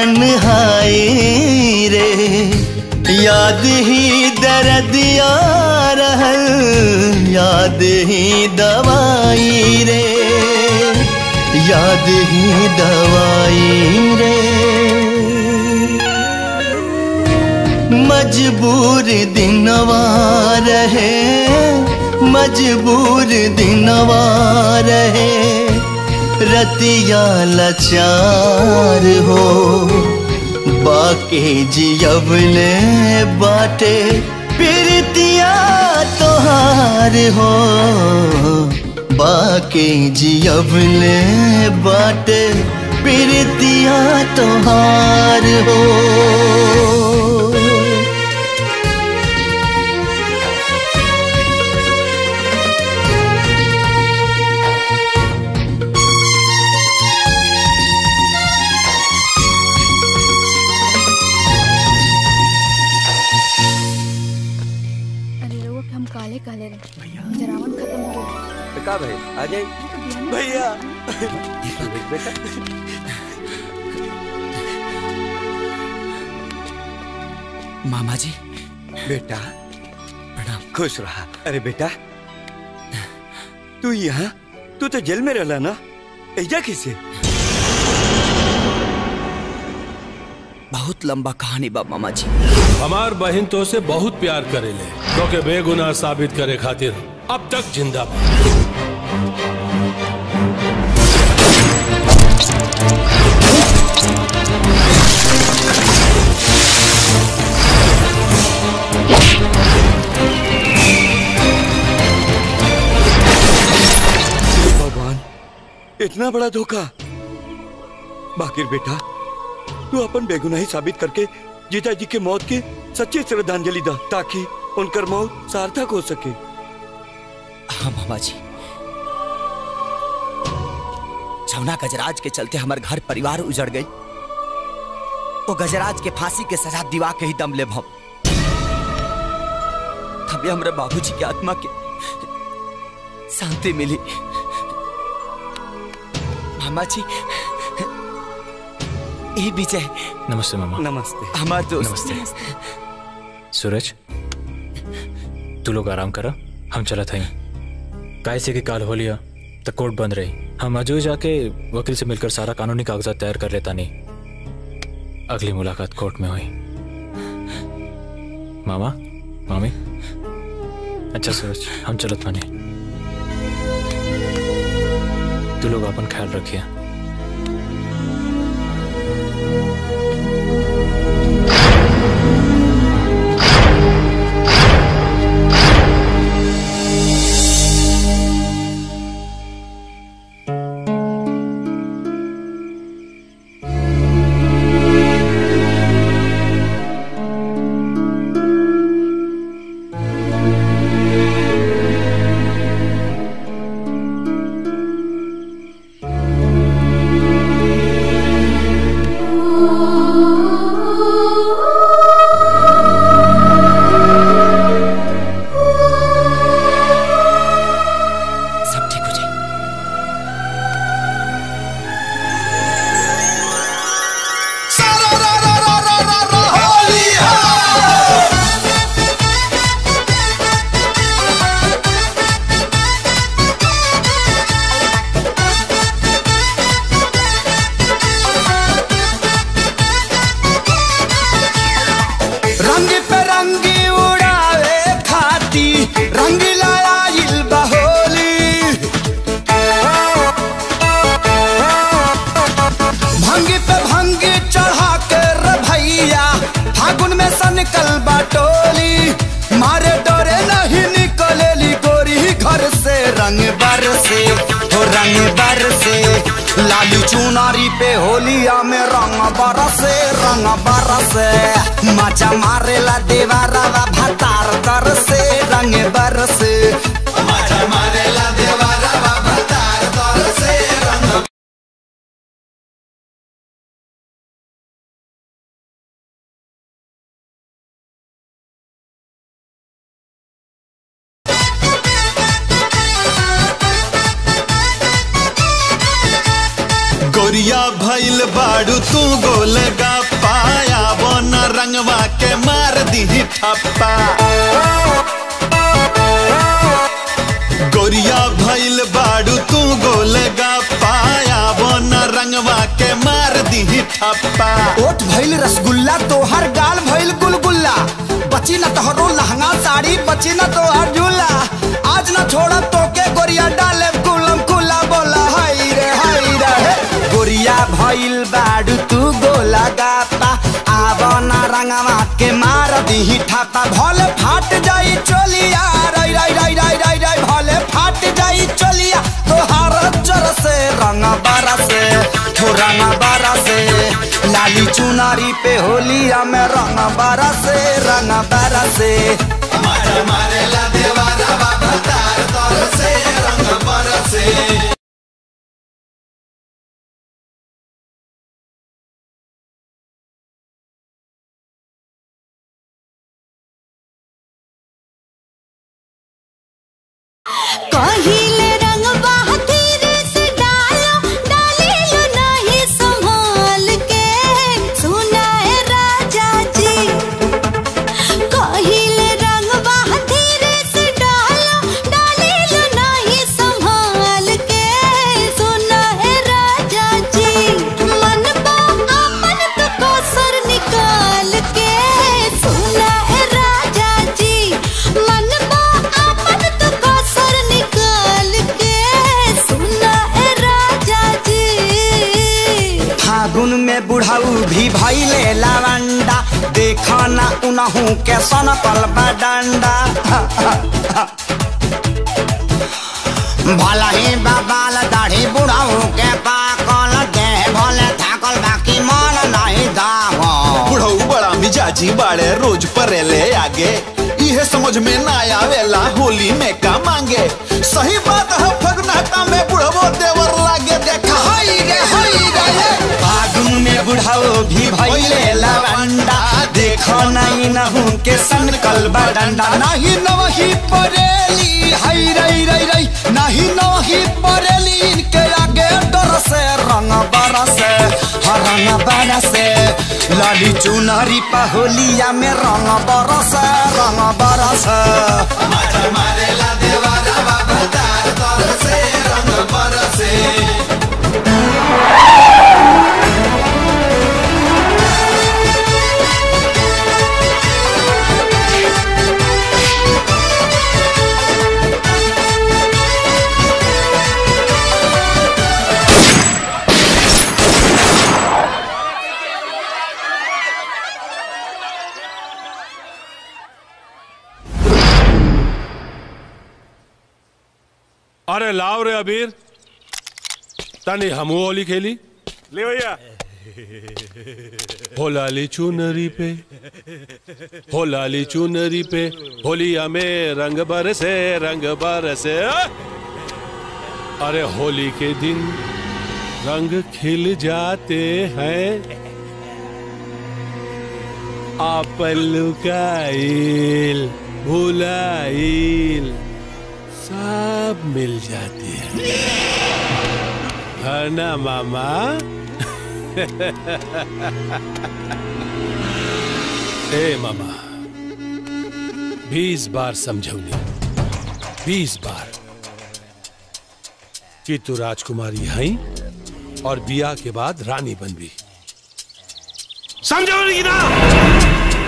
तन्हाई रे याद ही दर्द या रहल याद ही दवाई रे याद ही दवाई रे मजबूर दिनवा रहे मजबूर दिनवा रहे रतिया लाचार हो बाके जियबले बाटे प्रीतिया तोहार हो बाके जियबले बाटे प्रीतिया तोहार हो अरे लोग हम काले काले रहे जरावन खत्म हो गया का भाई आ जाए भैया बेटा मामा जी बेटा प्रणाम खुश रहा अरे बेटा तू यहाँ तू तो जेल में रहला ना ऐजा किसे बहुत लंबा कहानी बा मामा जी हमार बहन तो से बहुत प्यार करेले तो के बेगुनाह साबित करे खातिर अब तक जिंदा बा भगवान इतना बड़ा धोखा बाकिर बेटा तू अपन बेगुनाही साबित करके जीजा जी के मौत के सच्ची श्रद्धांजलि दा ताकि उनकर मौत सार्थक हो सके हाँ मामा जी जमुना गजराज के चलते हमारे घर परिवार उजड़ गई वो गजराज के फांसी के सजा दिवा के ही दम ले हम तभी हमारे बाबूजी की आत्मा के शांति मिली मामा जी ए विजय नमस्ते मामा नमस्ते हमार दोस्त नमस्ते सूरज तू लोग आराम करा हम चला था काय से कि काल हो लिया तो कोर्ट बंद रही हम अजू जाके वकील से मिलकर सारा कानूनी कागजात तैयार कर लेता नहीं अगली मुलाकात कोर्ट में हुई मामा मामी अच्छा सूरज हम चलत माने तू लोग अपन ख्याल रखिए सब ठीक हो जाए रंग पे रंगी उड़ावे खाती रंग लाइल बहोली भंग पे भंग चढ़ा के रे भैया फागुन में सनकल बाटोली मारे डोरे नहीं निकलेली गोरी घर से रंग बरसे हो रंग बरसे लाली चुनारी पे होलिया में रंग बरसे रंग बरसे मचा मारेला देवारा भतार तर से रंग बरसे मचा मारेला देवारा भतार तर से रंग गोरिया भइल बाड़ू तू गोलगा पाया बन रंगवा के मार दी ठप्पा गोरिया भइल बाड़ू तू गोलगा पाया बन रंगवा के मार दी ठप्पा ओठ भइल रसगुल्ला तोहर गाल भइल गुलगुल्ला बची न तोहरो लहंगा साड़ी बची न तोहर झूला आज न छोड़ा तोके गोरिया डाले कुलम कुला बोला हाय रे हाय रे हे। गोरिया भइल बाडू तू गोला गापा आव न रंगवा के मार दीही ठापा भले फाट जाई चोलिया रई रई रई रई रई रई भले फाट जाई चोलिया तोहार जर से रंग बरसे हो रंग बरसे लाली चुनारी पे होलिया में रंग बरसे रंग बरसे मारे मारे ला देवारा बाबा तार तर से रंग बरसे कहिले रंग बहादुर से डालो डाले लो नहीं संभाल के सुना है राजा जी कहिले रंग बहादुर से डालो डाले लो नहीं संभाल के सुना है राजा जी मन बा अपन तो कोसर निकाल के सुना है राजा जी मन बा अपन तो कोसर निकाल के सुना है राजा जी फागुन में बुढ़ाऊ भी भैले लावंडा देखा ना उनहू के सनकल बडंडा भला ही बाबाल दाढ़ी बुढ़ाऊ के पाकल देह भले थाकल बाकी मन नहीं दाव बुढ़ऊ बड़ा मिजाजी बाड़े रोज परेले आगे इहे समझ में ना आवेला होली में का मांगे सही बात है फगनाटा में बुढ़वो देवर लागे देखा हाय रे हाय रे फागुन में बुढ़ाऊ भी भैले लावंडा देख देखो नहीं नहू के सन कलबा डंडा नहीं नवही परेली हई रई रई रई नहीं नवही परेली इनके आगे डर से रंग बरसे हाँ रंग बरसे लाली चुनरी पहोलिया में रंग बरसे रंग बरसे मारेला देवारा बाबा तार तर से रंग बरसे अरे लाओ रे अबीर तनी हमू होली खेली ले भैया हो लाली चुनरी पे हो लाली चुनरी पे होलिया में रंग बरसे रंग बरसे अरे होली के दिन रंग खिल जाते हैं आप लुकाइल भुलाइल सब मिल जाती है है ना मामा ए मामा बीस बार समझौनी बीस बार कि तू राजकुमारी है और बिया के बाद रानी बनबी समझौनी की ना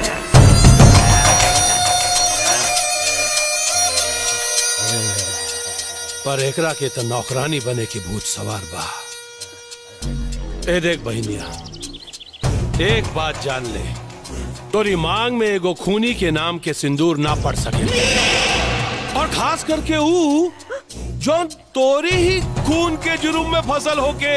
पर एकरा के तो नौकरानी बने के भूत सवार बा ए देख बहनिया एक बात जान ले तोरी मांग में एगो खूनी के नाम के सिंदूर ना पड़ सके और खास करके ऊ जो तोरी ही खून के जुर्म में फसल होके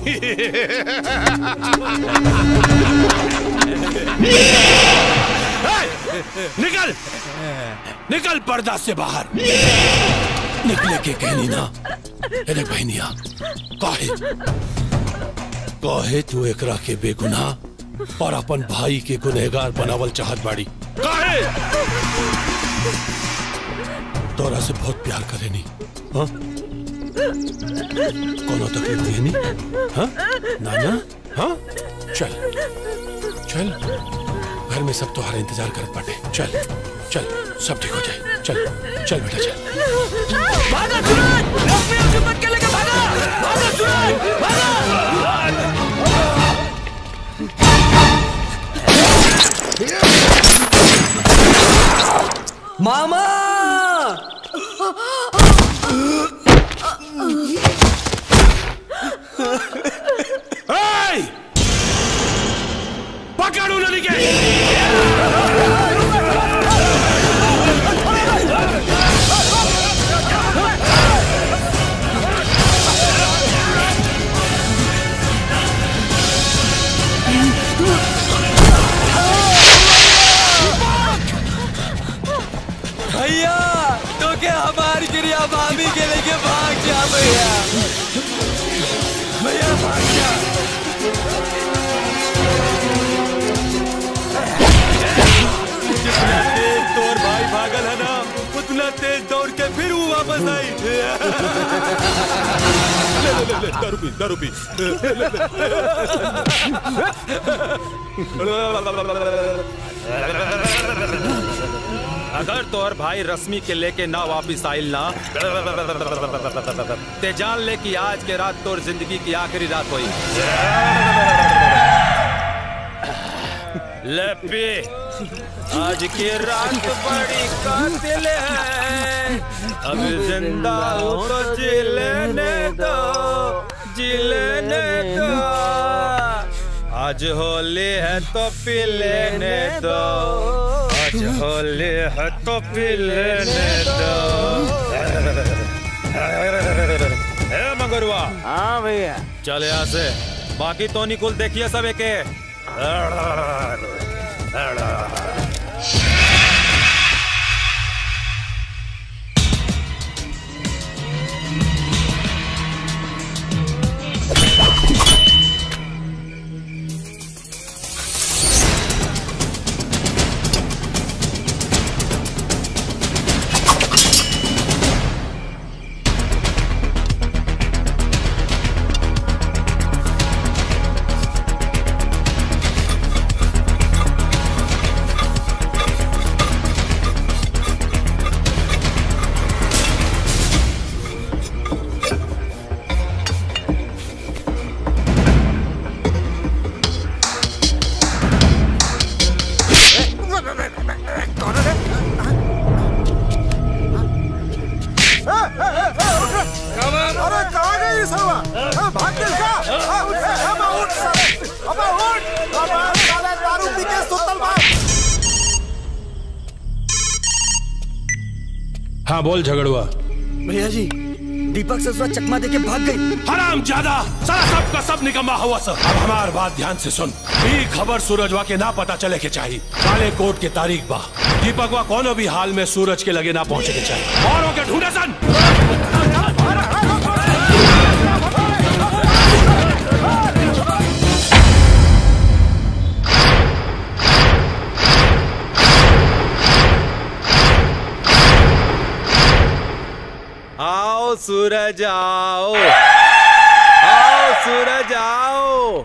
ए, निकल निकल पर्दा से बाहर निकले के कहनी ना अरे बहनिया काहे काहे तू एकरा के बेगुनाह और अपन भाई के गुनहगार बनावल चाहत बाड़ी काहे तोरा से बहुत प्यार करेनी हाँ कोनो तकलीफ देनी हाँ नाना हाँ चल चल घर में सब तुम्हारा इंतजार करत बाटे चल चल सब ठीक हो जाए चल चल बेटा चल भागा सूरज लक्ष्मी और चुम्बक के लेके भागा भागा सूरज भागा मामा Hey! पकड़ू नदी के भैया तो के हमारी क्रिया भाभी के लेके भाग जा भैया भैया भाग जा जितना तेज तोर भाई भागल है ना उतना तेज दौड़ के फिर वो वापस आई ले ले ले ले दारू पी दारू पी अगर तोहर भाई रश्मि के लेके ना वापिस आइल ना ते जान ले कि आज के रात तोर जिंदगी की आखिरी रात हुई ले पी आज की रात बड़ी कातिल है अब जिंदा हो तो जी लेने दो जी लेने दो आज होली है तो पी लेने दो आज होली है तो पी लेने दो ए मंगरुआ हाँ भैया चल यहाँ से बाकी तो निकुल देखिए सब एके हाँ बोल झगड़ुआ भैया जी दीपक ससुरा चकमा देके भाग गई हराम ज्यादा सारा सब का सब निकम्मा हुआ सर अब हमार बात ध्यान से सुन ई खबर सूरजवा के ना पता चले के चाहिए काले कोट के तारीख बा दीपकवा कोनो भी हाल में सूरज के लगे ना पहुंचे के चाहिए और के ढूंढे सन आओ सूरज आओ आओ सूरज आओ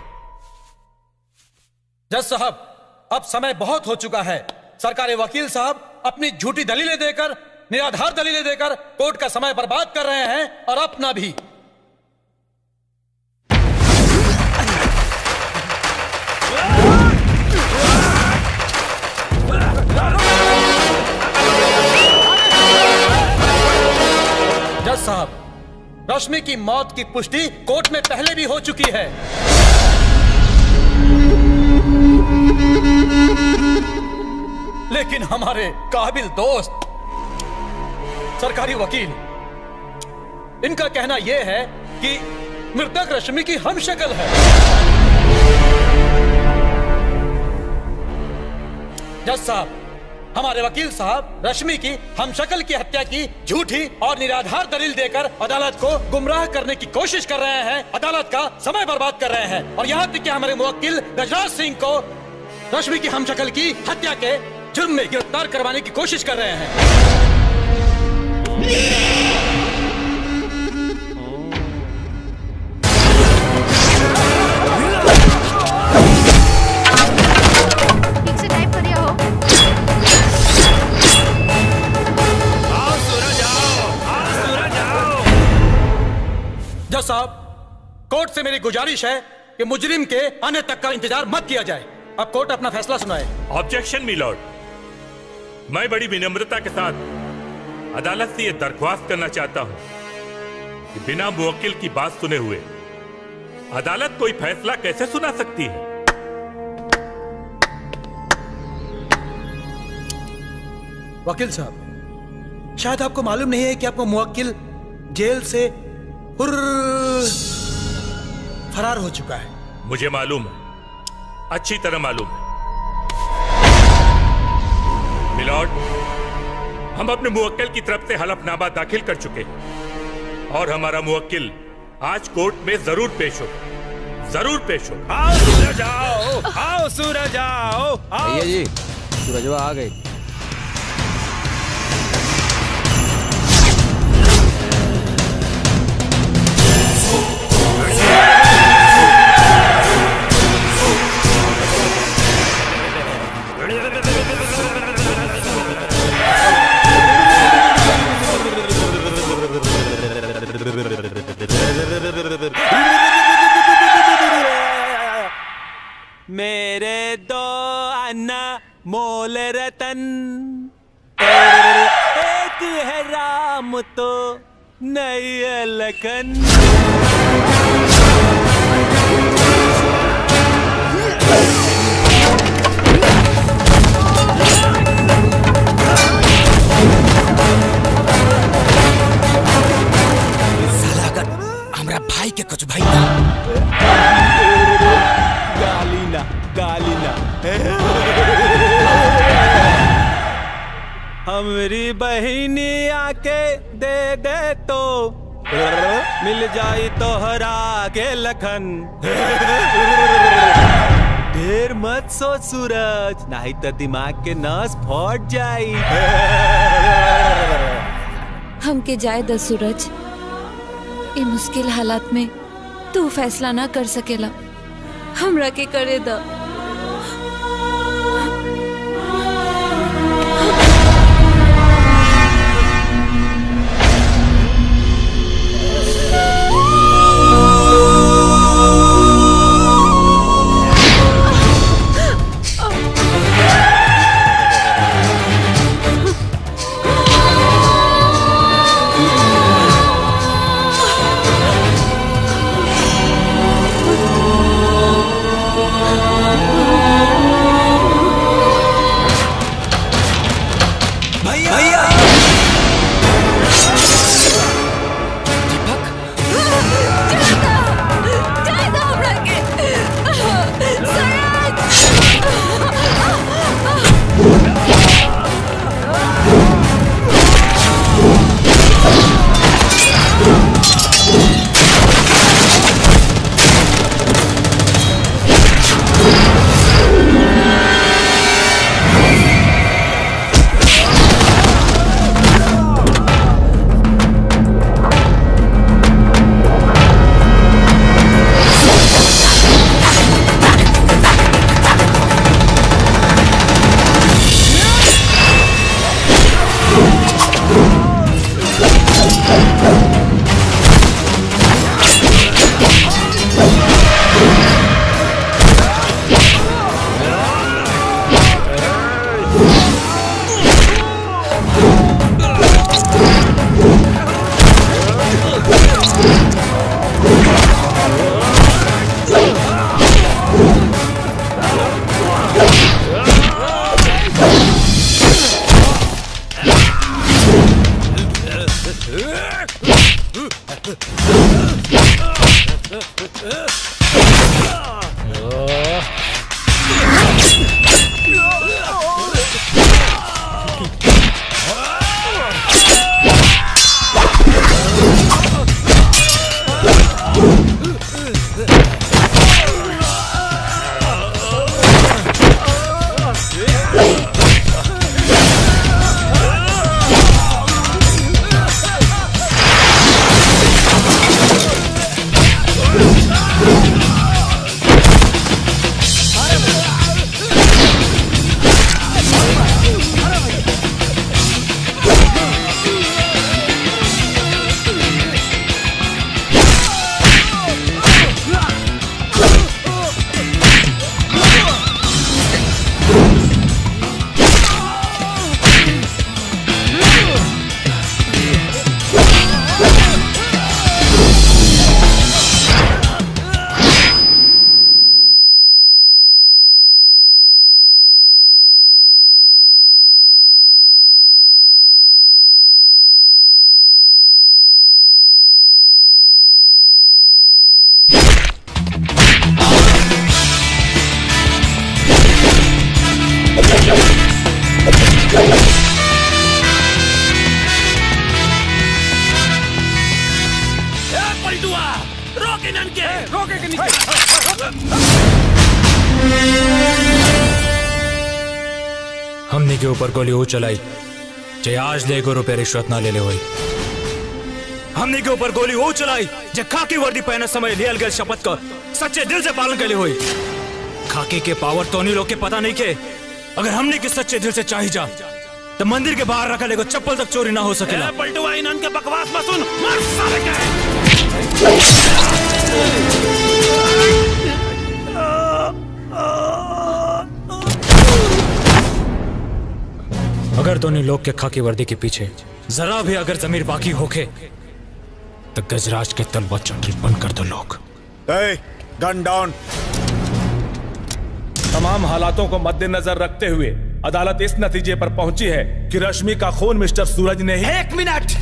जज साहब अब समय बहुत हो चुका है सरकारी वकील साहब अपनी झूठी दलीलें देकर निराधार दलीलें देकर कोर्ट का समय बर्बाद कर रहे हैं और अपना भी जज साहब रश्मि की मौत की पुष्टि कोर्ट में पहले भी हो चुकी है लेकिन हमारे काबिल दोस्त सरकारी वकील इनका कहना यह है कि मृतक रश्मि की हम शक्ल है जज साहब हमारे वकील साहब रश्मि की हम शक्ल की हत्या की झूठी और निराधार दलील देकर अदालत को गुमराह करने की कोशिश कर रहे हैं अदालत का समय बर्बाद कर रहे हैं और यहाँ तक कि हमारे मुवक्किल गजराज सिंह को रश्मि की हम शक्ल की हत्या के जुर्म में गिरफ्तार करवाने की कोशिश कर रहे हैं ठीक से टाइप करिए हो जज साहब कोर्ट से मेरी गुजारिश है कि मुजरिम के आने तक का इंतजार मत किया जाए अब कोर्ट अपना फैसला सुनाए ऑब्जेक्शन मिलॉर्ड मैं बड़ी विनम्रता के साथ अदालत से यह दरख्वास्त करना चाहता हूं कि बिना मुवक्किल की बात सुने हुए अदालत कोई फैसला कैसे सुना सकती है वकील साहब शायद आपको मालूम नहीं है कि आपको मुवक्किल जेल से हुर्र फरार हो चुका है मुझे मालूम है अच्छी तरह मालूम है मिलॉर्ड हम अपने मुवक्किल की तरफ से हलफनामा दाखिल कर चुके हैं और हमारा मुवक्किल आज कोर्ट में जरूर पेश हो जरूर पेश हो आओ सूरज आओ आओ सूरज आओ आओ भैया जी सूरजवा आ गई मेरे दो अन्ना मोल रतन एक है राम तो नहीं है लखन साला अगर हमरा भाई के कुछ भाई ना गाली ना गाली ना हमरी बहिनी आके दे दे तो मिल जाई तो हरा के लखन ढेर मत सोच सूरज नहीं तो दिमाग के नस फट जाई हमके जाए द सूरज ये मुश्किल हालात में तू फैसला ना कर सकेला हमरा के करे द Oh ए, पलटुआ रोक इनन के रोके के हमने के ऊपर गोली वो चलाई जे आज ले गो रुपये रिश्वत ना ले ले हुई हमने के ऊपर गोली वो चलाई जे खाकी वर्दी पहने समय लियल गए शपथ का सच्चे दिल से पालन करे हुई खाकी के पावर तो नहीं लोग के पता नहीं के अगर हमने के सच्चे दिल से चाही जा तो मंदिर के बाहर रखा लेगो चप्पल तक चोरी ना हो सकेला ए, पलटुआ इनन के बकवास मत सुन मार साले के अगर दोनों लोग के खाकी वर्दी के पीछे जरा भी अगर जमीर बाकी होके तो गजराज के तलवा चटरी बंद कर दो लोग गन डाउन तमाम हालातों को मद्देनजर रखते हुए अदालत इस नतीजे पर पहुंची है कि रश्मि का खून मिस्टर सूरज ने ही एक मिनट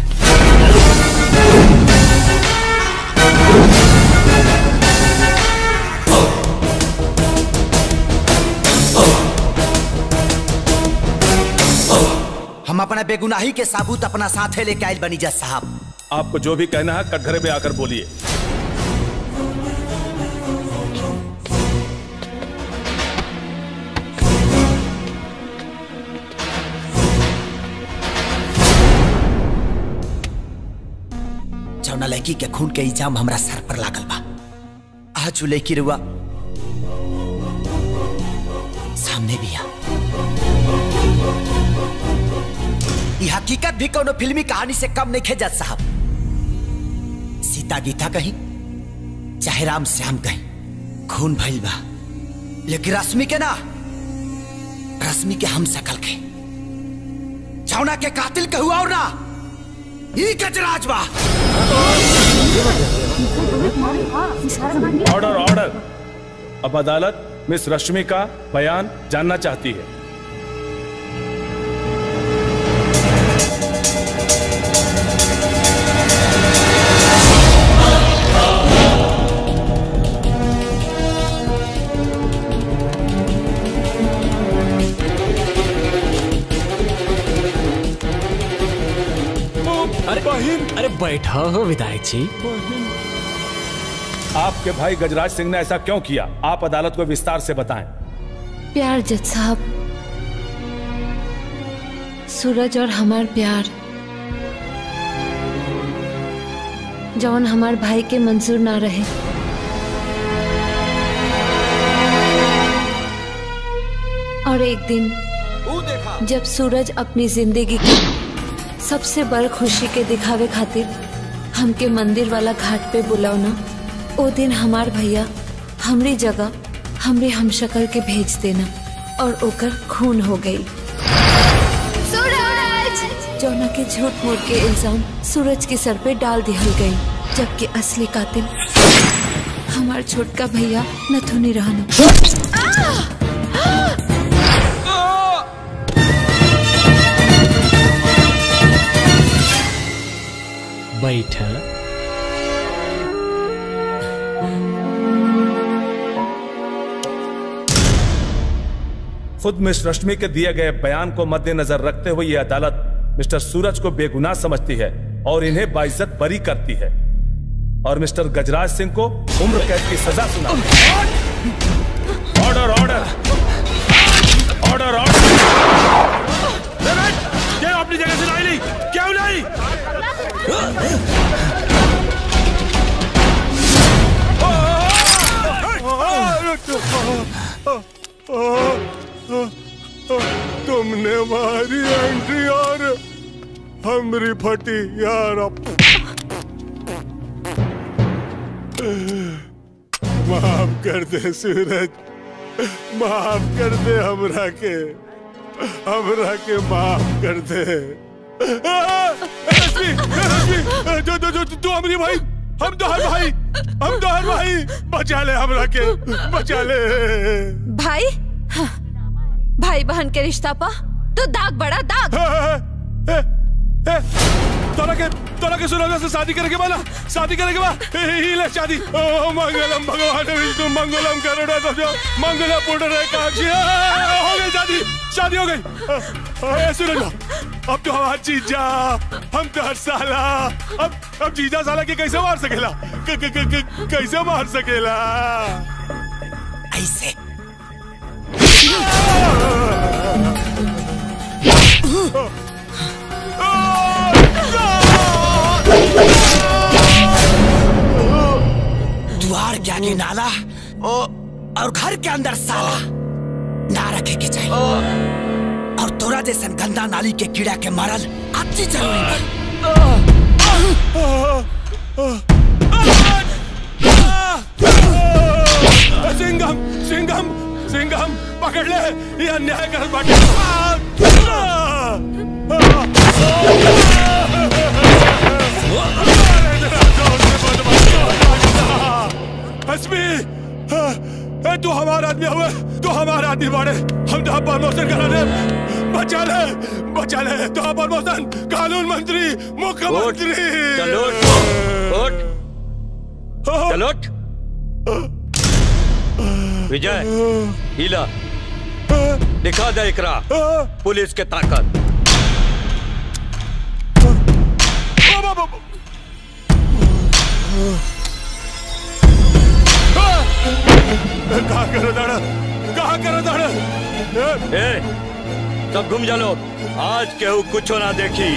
हम अपना बेगुनाही के साबूत अपना साथे लेके आयल बनी जज साहब आपको जो भी कहना है कटघरे में आकर बोलिए जौना लड़की के खून के इल्जाम हमरा सर पर लागल बा आज उ लड़की रुआ सामने भी आ ई हकीकत भी कोनो फिल्मी कहानी से कम नहीं जज साहब सीता गीता कहीं चाहे राम श्याम कहीं खून भइल बा लेकिन रश्मि के ना रश्मि के हम सकल के जौना के कातिल के हुआ और ना ई गजराज बा ऑर्डर ऑर्डर अब अदालत मिस रश्मि का बयान जानना चाहती है अरे अरे बैठा हो विधायक जी आपके भाई गजराज सिंह ने ऐसा क्यों किया आप अदालत को विस्तार से बताएं प्यार जज साहब सूरज और हमार प्यार जौन हमार भाई के मंजूर ना रहे और एक दिन जब सूरज अपनी जिंदगी की सबसे बड़ खुशी के दिखावे खातिर हमके मंदिर वाला घाट पे बुलावना ओ दिन हमार भैया हमरी जगह हमरे हमशक्ल के भेज देना और ओकर खून हो गई सूरज जौना के झूठ मूठ के इल्जाम सूरज के सर पे डाल दिहल गई जबकि असली कातिल हमार छोटका भैया नथुनी रहना बैठा खुद मिस रश्मि के दिए गए बयान को मद्देनजर रखते हुए यह अदालत मिस्टर सूरज को बेगुनाह समझती है और इन्हें बाइज्जत बरी करती है और मिस्टर गजराज सिंह को उम्र कैद की सजा सुना ऑर्डर ऑर्डर ऑर्डर ऑर्डर क्या अपनी जगह से लाई नहीं क्यों नहीं तुमने मारी एंट्री और हमरी फटी यार माफ कर दे सूरज माफ कर दे हमरा के हमरा के माफ कर दे आ, रश्मि रश्मि जो जो जो तू हमरी भाई हम तो हर भाई हम तो हर भाई बचा ले हमरा के बचा ले भाई हाँ, भाई बहन के रिश्ता पा तो दाग बड़ा दाग ए, तोरा के तोरा के सुना से शादी करे के बा ना शादी करे के बा ए, ही ले शादी ओ मंगलम भगवान विष्णु मंगलम करुणा तो मंगल पुण्य काक्षी ए, हो गई शादी शादी हो गई ए, सुनो ना अब तो हमारा जीजा हम तो हर साला अब अब जीजा साला के कैसे मार सकेला क, क, क, क, कैसे मार सकेला ऐसे द्वार के आगे नाला और घर के अंदर साला ना रखे के चाहिए और तोरा जैसन गंदा नाली के कीड़ा के मारल अति जरूरी बा सिंघम सिंघम सिंघम पकड़ ले ये अन्याय कर बाटे हसमी ए तू हमारा आदमी हुए तू हमारा आदमी बाड़े हम तो प्रमोशन करा दे बचा ले बचा ले तो प्रमोशन कानून मंत्री मुख्यमंत्री चलो उठ चलो उठ। विजय हीला दिखा दे इकरा पुलिस के ताकत कहा करो दाड़ा कहा करो दाड़ा ए सब घूम जा लोग आज केहू कुछ ना देखी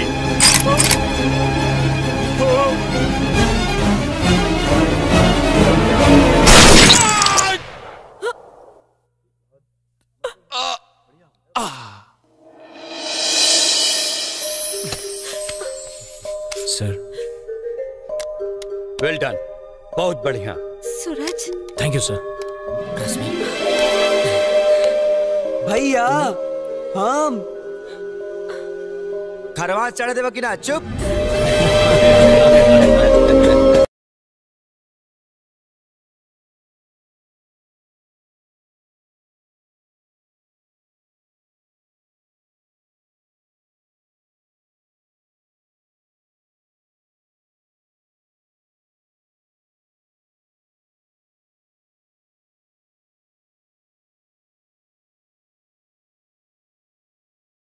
सर वेल डन बहुत बढ़िया सूरज थैंक यू सर भैया हम खरवा चढ़ देवा कि ना चुप